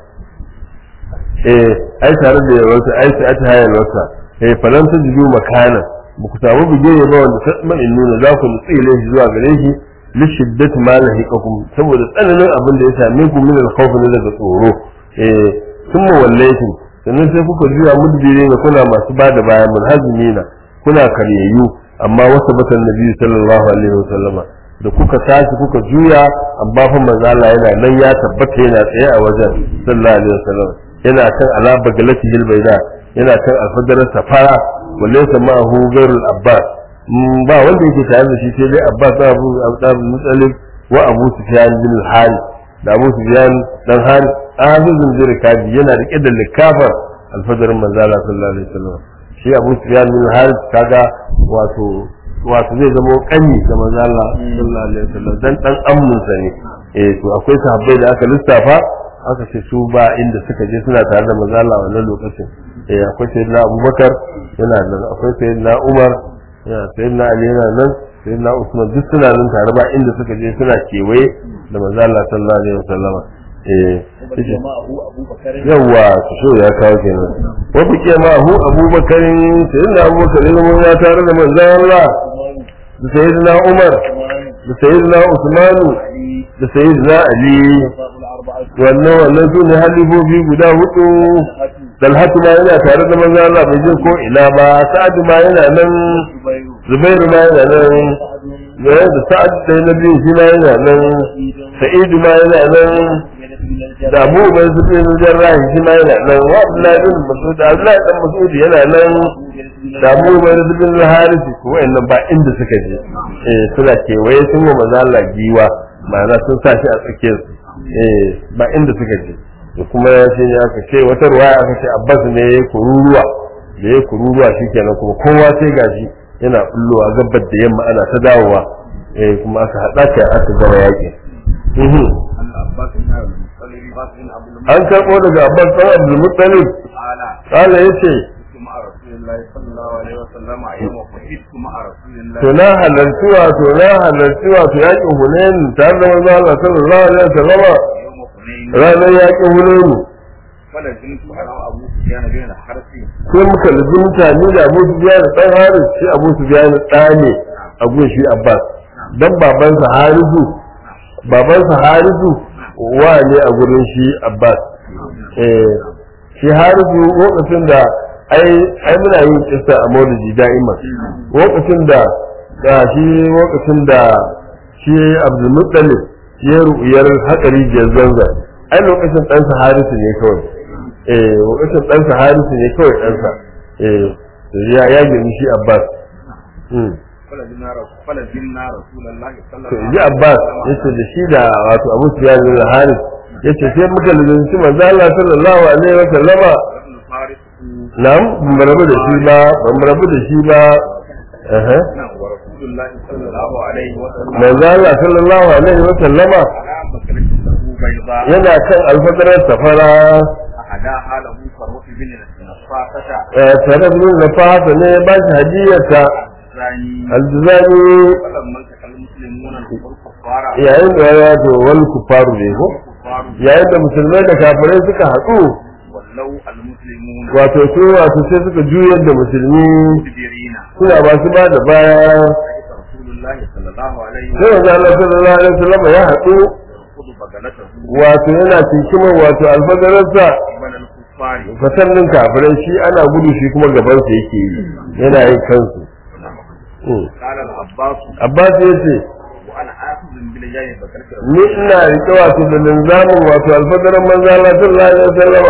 eh ai tare da yalwata ai sai ta yalwata eh falan tajidu makana ba ku samu bigeye ba wanda tasma in nuna za ku nutsi ilaihi zuwa gare shi li shiddati ma lahiqakum saboda tsananin abin da ya same ku min al-khawf daga tsoro eh sun mawallaitin sannan sai kuka juya mudbiri ne kuna masu ba da baya munhazimina kuna karyayyu amma wasa batan nabi sallallahu alaihi wasallama da kuka tashi kuka juya amma fa manzo Allah yana nan ya tabbata yana tsaye a wajen sallallahu alaihi wasallam yana kan ala bagalati hilbaida yana kan alfadarar safara walaysa ma'ahu ghairul abbas ba wanda yake tare da shi sai dai abbas da abu abu mutsalib wa abu sufyan bin al-harith da abu sufyan dan harith azizun zirkabi yana rike da likafar alfadarin manzo Allah sallallahu alaihi wasallam shi abu sufyan bin al-harith kaga wato wato zai zama kanyi da manzo Allah sallallahu alaihi wasallam dan dan ammun sa ne eh to akwai sahabbai da aka lissafa aka ce su ba inda suka je suna tare da manzo Allah wannan lokacin eh akwai sayyidina Abubakar yana nan akwai sayyidina Umar yana sayyidina Ali yana nan sayyidina Usman duk suna nan tare ba inda suka je suna kewaye da manzo Allah sallallahu alaihi wasallam eh yawa su so ya kawo kenan wa bike ma hu Abubakar sayyidina Abubakar ya tare da manzo Allah da sayyidina Umar da sayyidina Usman da sayyidina Ali wannan wannan su ne halifofi guda hudu dalhatu ma yana tare da manzo Allah bai jin ko ina ba sa'ad ma yana nan zubairu ma yana nan da da sa'ad da na biyu shi ma yana nan sa'idu ma yana nan da abu bai zubi na jarrahi shi ma yana nan wa abdullahi bin mas'ud abdullahi dan mas'ud yana nan da abu bai zubi na harisi ko wayannan ba inda suka je eh suna kewaye sun wa manzo Allah giwa ma'ana sun sa shi a tsakiyar su eh ba inda suka je da kuma ya ce ya ka ce wata ruwaya aka ce abbas ne ya kururuwa da ya kururuwa shikenan kuma kowa sai gashi yana bullowa gabar da yamma ana ta dawowa eh kuma aka hada ka aka gaba yaki an karɓo daga abbas ɗan abdul muttalib kala yace to na halarci wato na halarci wato yakin hunayen tare da manzo Allah sallallahu alaihi wasallam ranar yakin hunayen sai muka lubunta ni da Abu Sufyan da dan Haris shi Abu Sufyan da ne a gun shi Abbas dan babansa Harisu babansa Harisu wa ne a gurin shi Abbas eh shi Harisu lokacin da ai ai muna yin kissa a Maulidi da'ima lokacin da da shi lokacin da shi Abdul Muttalib ya ru'yar hakari zanza ai lokacin ɗansa Harisu ne kawai eh lokacin ɗansa Harisu ne kawai ɗansa eh ya ya gani shi Abbas hmm to ji Abbas yace da shi da wato Abu Sufyan bin Haris yace sai muka lalace manzo Allah sallallahu alaihi wa sallama na'am ban rabu da shi ba ban rabu da shi ba eh manzo Allah sallallahu alaihi wa sallama yana kan alfadarar safara tare da na fata ne ba shi hadiyarta aljizani yayin da ya to wal kufaru ne ko yayin da musulmai da kafirai suka haɗu wato su wato sai suka juyar da musulmi suna ba su ba da baya sai wanzu Allah sallallahu alaihi wasallam ya haɗu wato yana cikin wato alfadararsa fasannin kafirai shi ana gudu shi kuma gabansa yake yi yana yin kansu Abbas ya ce ni ina rike wato da linzamin wato alfadarar manzo Allah sallallahu alaihi wasallam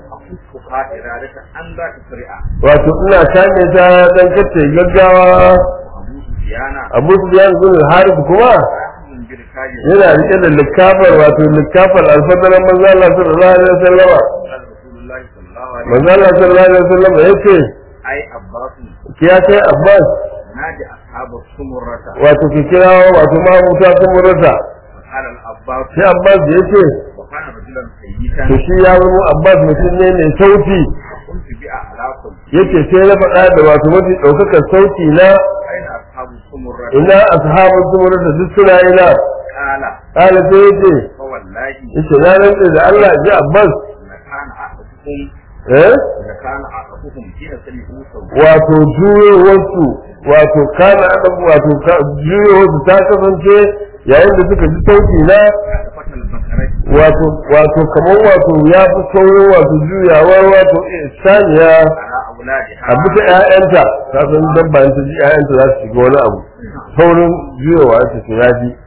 wato ina kame ta dan kace gaggawa Abu Sufyan bin Harith kuma yana rike da likafar wato likafar alfadarar manzo Allah sallallahu alaihi wasallam manzo Allah sallallahu alaihi wasallam yace ai abbasu kiya kai Abbas naji ashabu sumurrata wato ki kira wato ma wuta sumurrata qala al abbas sai Abbas yace wa kana rajulan sayyidan to shi ya zama Abbas mutum ne mai sauti kuntu bi a'lakum yace sai na faɗa da wato mafi ɗaukakar sauti na aina ashabu sumurrata ina ashabun sumurrata duk suna ina qala kala sai yace fa wallahi yace na rantsa da Allah ji Abbas la kana a'lakum eh la kana a'lakum kina sami'u sawta wato juyowarsu wato kana adam wato ka- juyowarsu ta kasance yayin da suka ji sauti na fatan البقرة wato wato kamar wato ya fi saurin wato juyawar wato saniya على أولادها a bisa ƴaƴanta ta san dabba in ta ji ƴaƴanta za su shiga wani abu saurin juyawa ta ce ya ji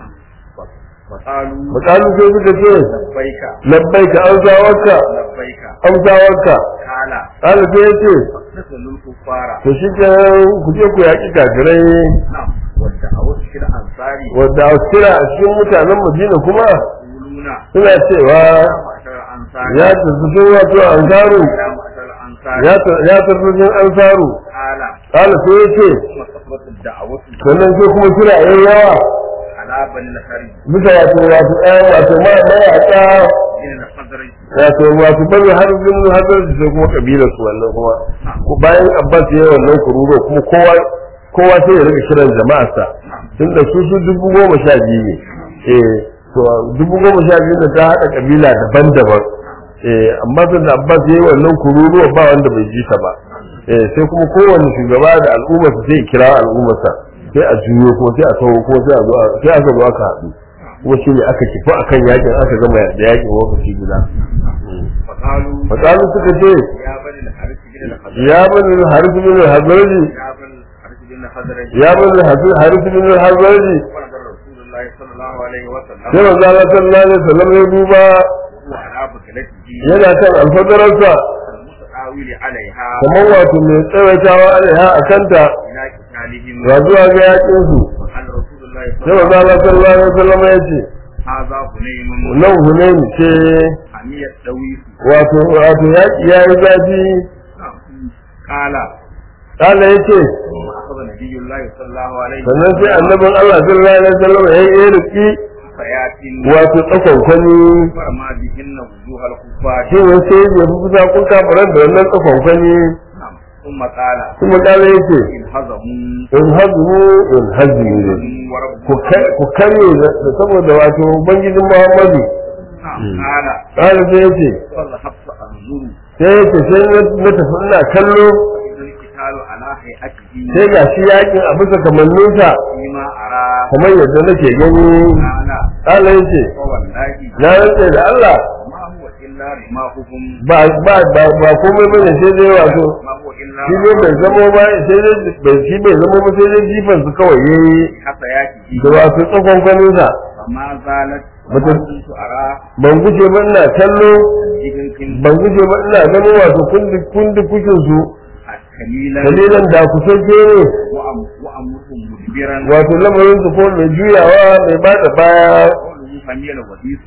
فقالوا makalu sai suka ce لبيك labbaika amsawarka لبيك amsawarka قال ƙala sai ya ce نسل الكفار to shi ke ku je ku yaƙi kafirai نعم والدعوة في الأنصار wadda a kira a cikin mutanen madina kuma يقولون suna cewa يا معشر الأنصار ya tafi wato ansaru يا معشر الأنصار ya tafi cikin ansaru قال ƙala sai ya ce ثم كثرت الدعوة sannan sai kuma kira yayi yawa على بني الخرج bisa wato wato ɗaya wato ma mayaƙa من الخزرج wato wato bari har bin hadar da sai kuma kabilar su wannan kuma ko bayan abbas ya yi wannan kururo kuma kowa kowa sai ya rika kiran jama'arsa tunda su su dubu goma sha biyu ne eh to dubu goma sha biyu da ta haɗa kabila daban-daban eh amma sun da abbas ya yi wannan kururo ba wanda bai ji ta ba eh sai kuma kowanne shugaba da al'ummarsa sai ya kira al'ummarsa sai a juyo ko sai a tawo ko sai a zo a- sai aka zo aka haɗu kuma shi ne aka kifi akan yakin aka gama da yakin lokaci guda فقالوا fakalu suka ce يا بني الحارث بن الخزرج ya bani harith bin hazraji يا بني الحارث بن الخزرج ya bani harith bin hazraji ونظر رسول الله صلى الله عليه وسلم sai manzo Allah sallallahu alaihi wasallam ya duba وهو على بكلته yana kan alfadararsa المتعاول عليها kamar wato mai tsawaitawa alaiha a kanta إلى قتالهم ga zuwa ga yakin su وقال رسول الله sai صلى manzo الله Allah sallallahu alaihi wasallam ya ce هذا هنين nan hunain ce حمية دويس wato wato yaki yayi zafi قال Allah yace ثم أخذ نبي الله صلى الله عليه sannan sai annabin Allah sallallahu alaihi wasallam ya yi riki فيات wato tsakon kwani فرما بهن وجوه الكفار shi ne sai ya fi kusa kun kafaran da wannan tsakon kwani نعم. ثم قال kuma kala yake إن هزموا in hazmu in hazmi ne ورب ku kar- ku karye da da saboda wato ubangijin muhammadu نعم. قال kala sai yace فذهبت أنظر sai yace sai na na tafi ina kallo إذا القتال على هيئته sai ga shi yakin a bisa kamanninsa فيما أرى kamar yadda nake gani قال kala yace فوالله na rantse da Allah ما هو إلا رماحهم ba ba ba ba komai bane sai dai wato ما هو إلا shi ne bai zamo ba sai dai bai shi bai zamo ba sai dai jifan su kawai yayi حفياته da wato tsakon kwaninsa فما زالت Mutum- ما كنت أرى ban guje ba ina kallo جبنكم ban guje ba ina ganin wato kundi kundi kukin su كليلا dalilan da ku sauke ne وأم- وأمرهم مدبرا wato lamarin su ko mai juyawa mai bada baya قوله فميل وديس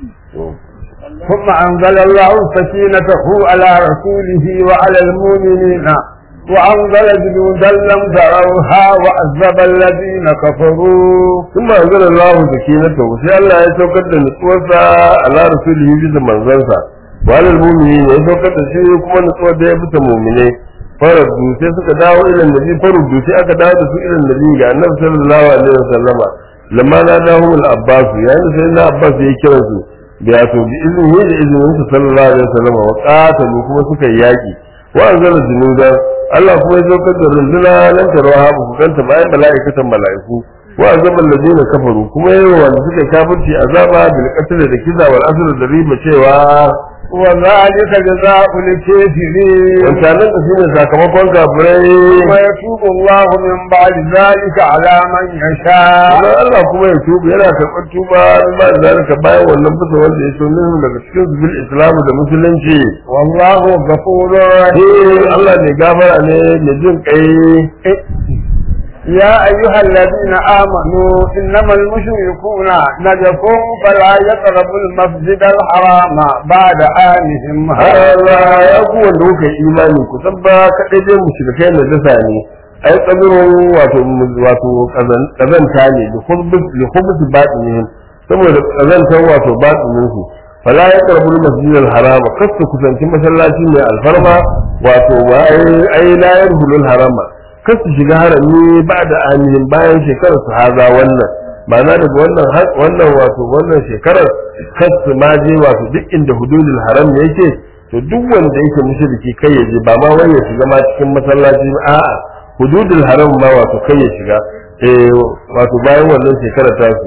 ثم أنزل الله سكينته على رسوله وعلى المؤمنين وأنزل جنودا لم تروها وعذب الذين كفروا sun ma anzala Allah sakinata sai Allah ya saukar da nutsuwarsa ala rasulihi bisa manzansa wa alal mu'minin ya saukar da shi kuma nutsuwar da ya bisa mu'mine faradu sai suka dawo irin nabi faradu sai aka dawo da su irin nabi ga annabi sallallahu alaihi wasallama lamma na dawo al abbas yayin da sai na abbas ya kira su da ya to bi izini da izinin sa sallallahu alaihi wasallama wa qatalu kuma suka yi yaki wa anzala junudan Allah kuma ya saukar da runduna nan tarwa ba ku kanta bayan mala'ikatan mala'iku wa azaban ladina kafaru kuma yayin wanda suka kafirci azaba bil qatl da kiza wal asr da riba cewa وذلك جزاء الكافرين wancanan da shine sakamakon kafirai ويتوب الله من بعد ذلك على من يشاء Allah Allah kuma ya tuba yana karɓar tuba ba da zalika bayan wannan bisa wanda ya so minhum daga cikin su bil islam da musulunci والله غفور eh Allah ne gafara ne mai jin kai يا أيها الذين آمنوا إنما المشركون نجس فلا يقربوا المسجد الحرام بعد آنهم هذا Allah ya ku wanda kuka yi imani ku san ba kaɗai dai mushrikai na dasa ne ai tsabirin wato wato kazanta ne da khubus li khubus batinihim saboda kazantar wato batinin su fala ya karbul masjid al haram kasu kusanci masallaci mai alfarma wato wa ai ai la yarhulul harama kasu shiga harami ba da aminin bayan shekarar su haza wannan ma'ana daga wannan har- wannan wato wannan shekarar kasu ma je wato duk inda hududul haram yake to duk wanda yake mushriki kai ya je ba ma wai ya shiga ma cikin masallaci ba a'a hududul haram ma wato kai ya shiga eh wato bayan wannan shekarar ta su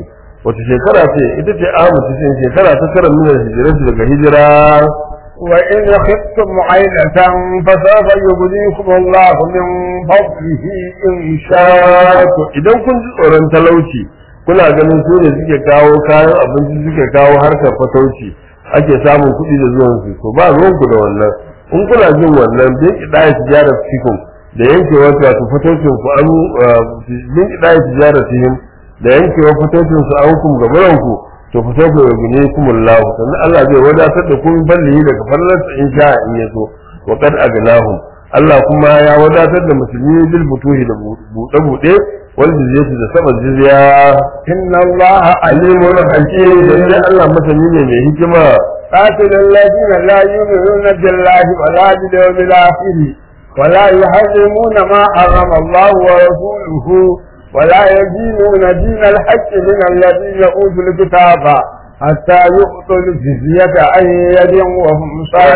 wata shekara ce ita ce amu cikin shekara ta tara min hijiratu daga hijira وإن خفتم عيلة فسوف يغنيكم الله من فضله إن شاء to idan kun ji tsoron talauci kuna ganin su ne suke kawo kayan abinci suke kawo harkar fatauci ake samun kuɗi da zuwan su to ba ruwanku da wannan in kuna jin wannan bin kidaya tijarar cikin da yankewa wato fataucin ku an bin kidaya tijarar cikin da yankewa fataucin su an kum gabaran ku to fa sai ku gune kumullahu sannan Allah zai wadatar da kun balli daga fallarsa in sha in yaso wa qad agnahum Allah kuma ya wadatar da musulmi bil butuhi da buɗe buɗe wal jizyati da sabon jizya إن الله alimun hakim da Allah masani ne mai hikima قاتل الذين لا يؤمنون بالله ولا باليوم الآخر ولا يحرمون ما حرم الله ورسوله ولا يدينون دين الحق من الذين أوتوا الكتاب حتى يؤتوا الجزية عن يد وهم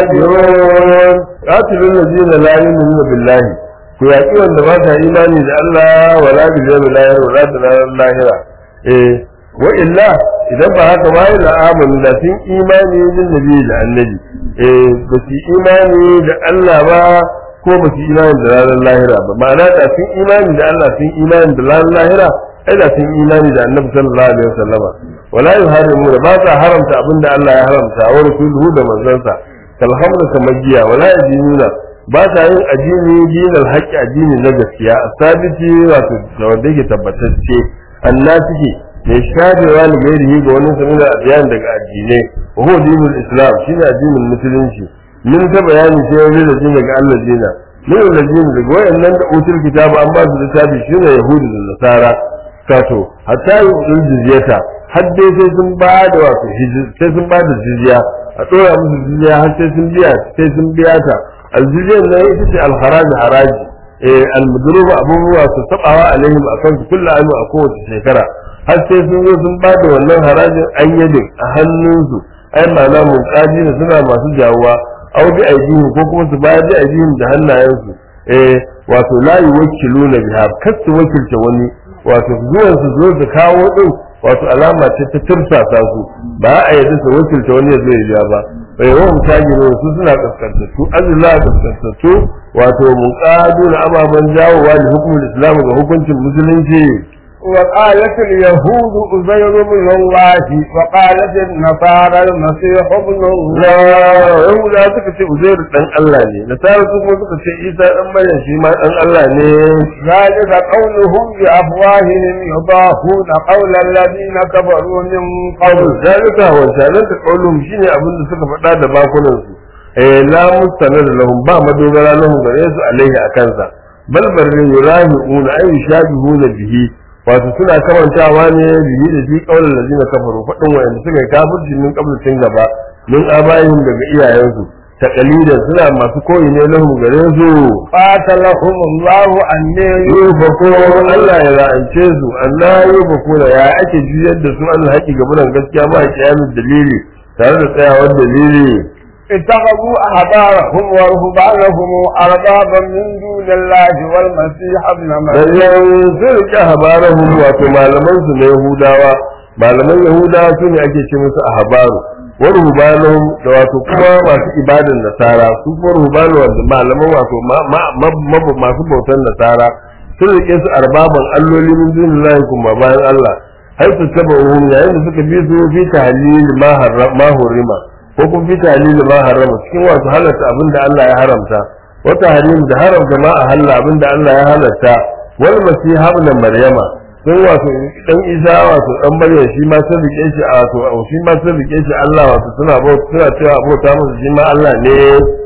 صاغرون qatilul ladina la yu'minuna billahi ku yaki wanda ba ta imani da Allah wala bil yawmil akhir wala da ranar lahira eh wa illa idan ba haka ba la amanu da sun imani bin nabi da annabi eh ba su imani da Allah ba ko ba su imani da ranar lahira ba ma'ana da sun imani da Allah sun imani da ranar lahira ai da sun imani da annabi sallallahu alaihi wasallama wala yuharimu da ba sa haramta abinda Allah ya haramta wa rasuluhu da manzansa kalhamdu kamar giya wala yadinuna ba ta yin addini dinal haqqi addini na gaskiya asabiti wato da wanda yake tabbatacce annasiki mai shadewa ne gairihi ga wani sanin adiyan daga addinai wa huwa dinul islam shine addinin musulunci min ta bayani sai wani da jin daga Allah dina min da jin daga wayannan da utul kitabu an ba su littafi shine yahudu da nasara kato hatta yi jizyata har dai sai sun ba da wato sai sun ba da jizya a ɗora musu jizya har sai sun biya sai sun biya ta aljizyan nan ita ce alharaji haraji eh almudruba abubuwa su tabawa alaihim akan su kullu amu a kowace shekara har sai sun zo sun ba da wannan harajin an yadin a hannunsu ai ma'ana mun kaji ne suna masu jawuwa au bi aidihim ko kuma su bayar da aidihim da hannayensu eh wato la yuwakkiluna biha kasu wakilta wani wato zuwan su zo da kawo din wato alama ce ta tursasa su ba a yadda su wakilta wani ya zo ya ja ba bai yawan mutane su suna kaskantattu azula kaskantattu wato muqadu na ababen jawowa da hukumar islam ga hukuncin musulunci وقالت اليهود أزير بن الله وقالت النصارى المسيح ابن na الله yahuda suka ce uzairu dan Allah ne nasara su kuma suka ce isa dan maryam shi ma dan Allah ne ذلك قولهم بأفواههم يضاهون قول الذين كفروا من qawl قبل zalika wa zalika qawlum shine abin da suka faɗa da bakunan su eh la mustanad lahum ba madogara lahum gare su alaihi akansa bal barrin yurahiuna ay yushabihuna bihi wato suna kamantawa ne bihi da shi qawlan ladina kafaru faɗin wanda suka yi kafirci min qablatin gaba min abayihim daga iyayensu taqalidan suna masu koyi ne lahum gare su قاتلهم الله أن yufako Allah ya la'ance su Allah yufako da ya ake juyar da su an haƙi gabunan gaskiya ma kiyamin dalili tare da tsayawar dalili اتخذوا أحبارهم ورهبانهم أربابا من دون الله والمسيح ابن مريم bayan sun rike habarahum wato malaman su na Yahudawa malaman Yahudawa su ne ake ce musu ahbaru wa ruhbanahum da wato kuma masu ibadan nasara su kuma ruhbanu wanda malaman wato ma- ma- ma- ma- masu bautan nasara sun rike su arbaban alloli min dunillahi kuma bayan Allah har su taba uhum yayin da suka bi su fi tahlil ma harra ma hurima ko kuma fi tahlil ma harrama cikin wato halatta abinda Allah ya haramta wata harim da haramta ma a halla abinda Allah ya halatta wal masiha ibn maryama sun wato dan isa wato dan maryam shi ma sun rike shi a wato shi ma sun rike shi Allah wato suna bauta suna cewa abota masa shi ma Allah ne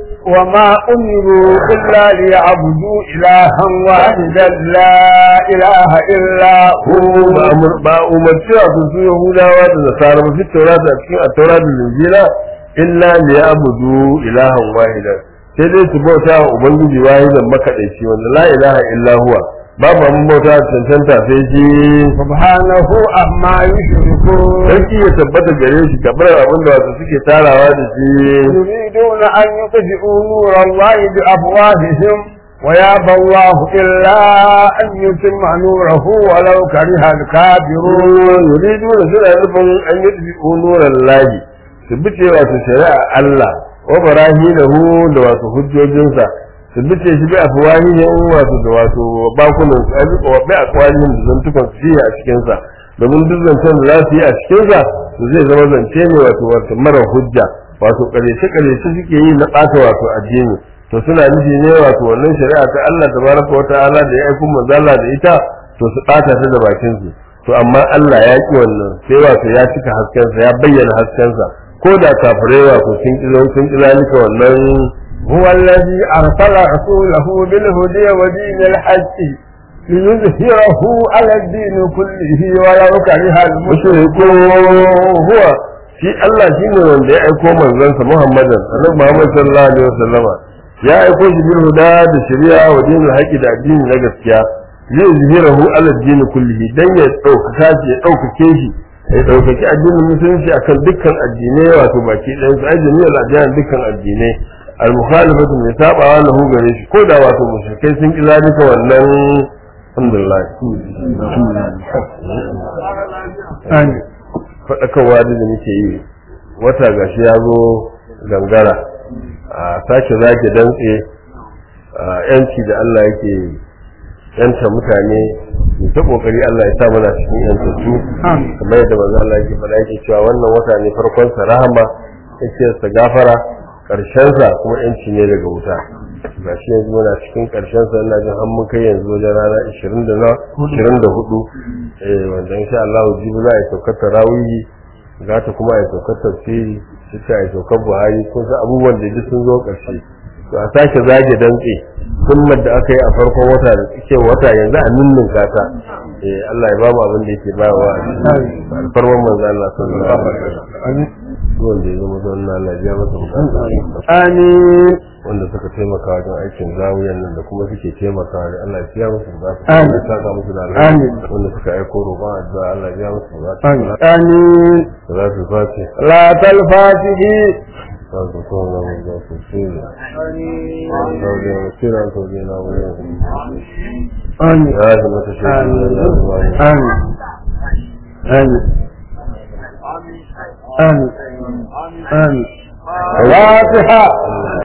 وما أمروا إلا ليعبدوا إلها واحدا لا إله إلا ko هو ba amur ba umarci a su yahudawa da nasara ba fi taurata a cikin at-taura da injila illa liya'budu ilahan wahidan sai dai su bauta wa ubangiji wahidan makadaici wanda la ilaha illa huwa babu abin bauta da cancanta sai shi سبحانه عما يشركون sarki ya tabbata gare shi gabar abin da wasu suke tarawa da shi يريدون أن يطفئوا نور الله بأفواههم ويابى الله إلا أن يتم نوره ولو كره الكافرون yuridu da suna nufin an yi ɗabi'u nuran lahi su bice wato shari'a Allah wa barahilahu da wato hujjojinsa su bice shi bi afwahihim wato da wato bakunan su abi wa bi aqwalihim da zantukan su fiye a cikin sa domin duk zancen da za su yi a cikin sa to zai zama zance ne wato wato mara hujja wato ƙarshe ƙarshe suke yi na ɓata wato addini to suna nufi ne wato wannan shari'a ta Allah tabaraka wa ta'ala da ya aiko manzala da ita to su ɓata ta da bakin su to amma Allah ya ki wannan sai wato ya cika haskensa ya bayyana haskensa ko da kafirai wato sun ki sun ki zalika wannan هو الذي أرسل رسوله بالهدى ودين الحق ليظهره على الدين كله ولو كره mushriku huwa shi Allah shine wanda ya aiko manzansa Muhammadan annabi Muhammad sallallahu alaihi wasallama ya aiko shi bil huda da shari'a wa dinul haqqi da addini na gaskiya zai zihirahu ala dini kullihi dan ya ɗaukaka shi ya ɗaukake shi ya ɗaukaki addinin musulunci akan dukkan addinai wato baki ɗayan su ajini al adiyan dukkan addinai al mukhalifatu mai sabawa lahu gare shi ko da wato mushrikai sun ki zalika wannan alhamdulillah faɗakarwa da muke yi wata gashi ya zo gangara a sake zage dantse yanci da Allah yake yanta mutane mu ta kokari Allah ya sa mana cikin yantattu kamar yadda manzo Allah yake faɗa yake cewa wannan wata ne farkon sa rahama yake sa gafara karshen sa kuma yanci ne daga wuta ga shi yanzu muna cikin karshen sa ina jin an mun kai yanzu wajen rana 20 da na 24 eh wanda insha Allah jibi za a yi saukar tarawihi za ta kuma a yi saukar tafsiri sai a yi saukar Buhari kun san abubuwan da duk sun zo karshe to a sake zage dantse sunnar da aka yi a farkon wata da suke wata yanzu a ninnin kata eh Allah ya ba mu abin da yake bayarwa a cikin alfarman manzo Allah sallallahu alaihi wasallam wanda ya zama don Allah ya masa bukata amin wanda suka taimaka wajen aikin zawiyan nan da kuma suke taimaka da Allah ya biya musu bukata Amin. ya saka musu da Amin. alheri wanda suka aiko roƙon addu'a Allah ya biya musu bukata amin da za su face لا تلفاته za su koma mu za su tsira zaune mu kira to ne na wurin آمين ya zama ta shi آمين da zama آمين آمين آمين آمين فاتحة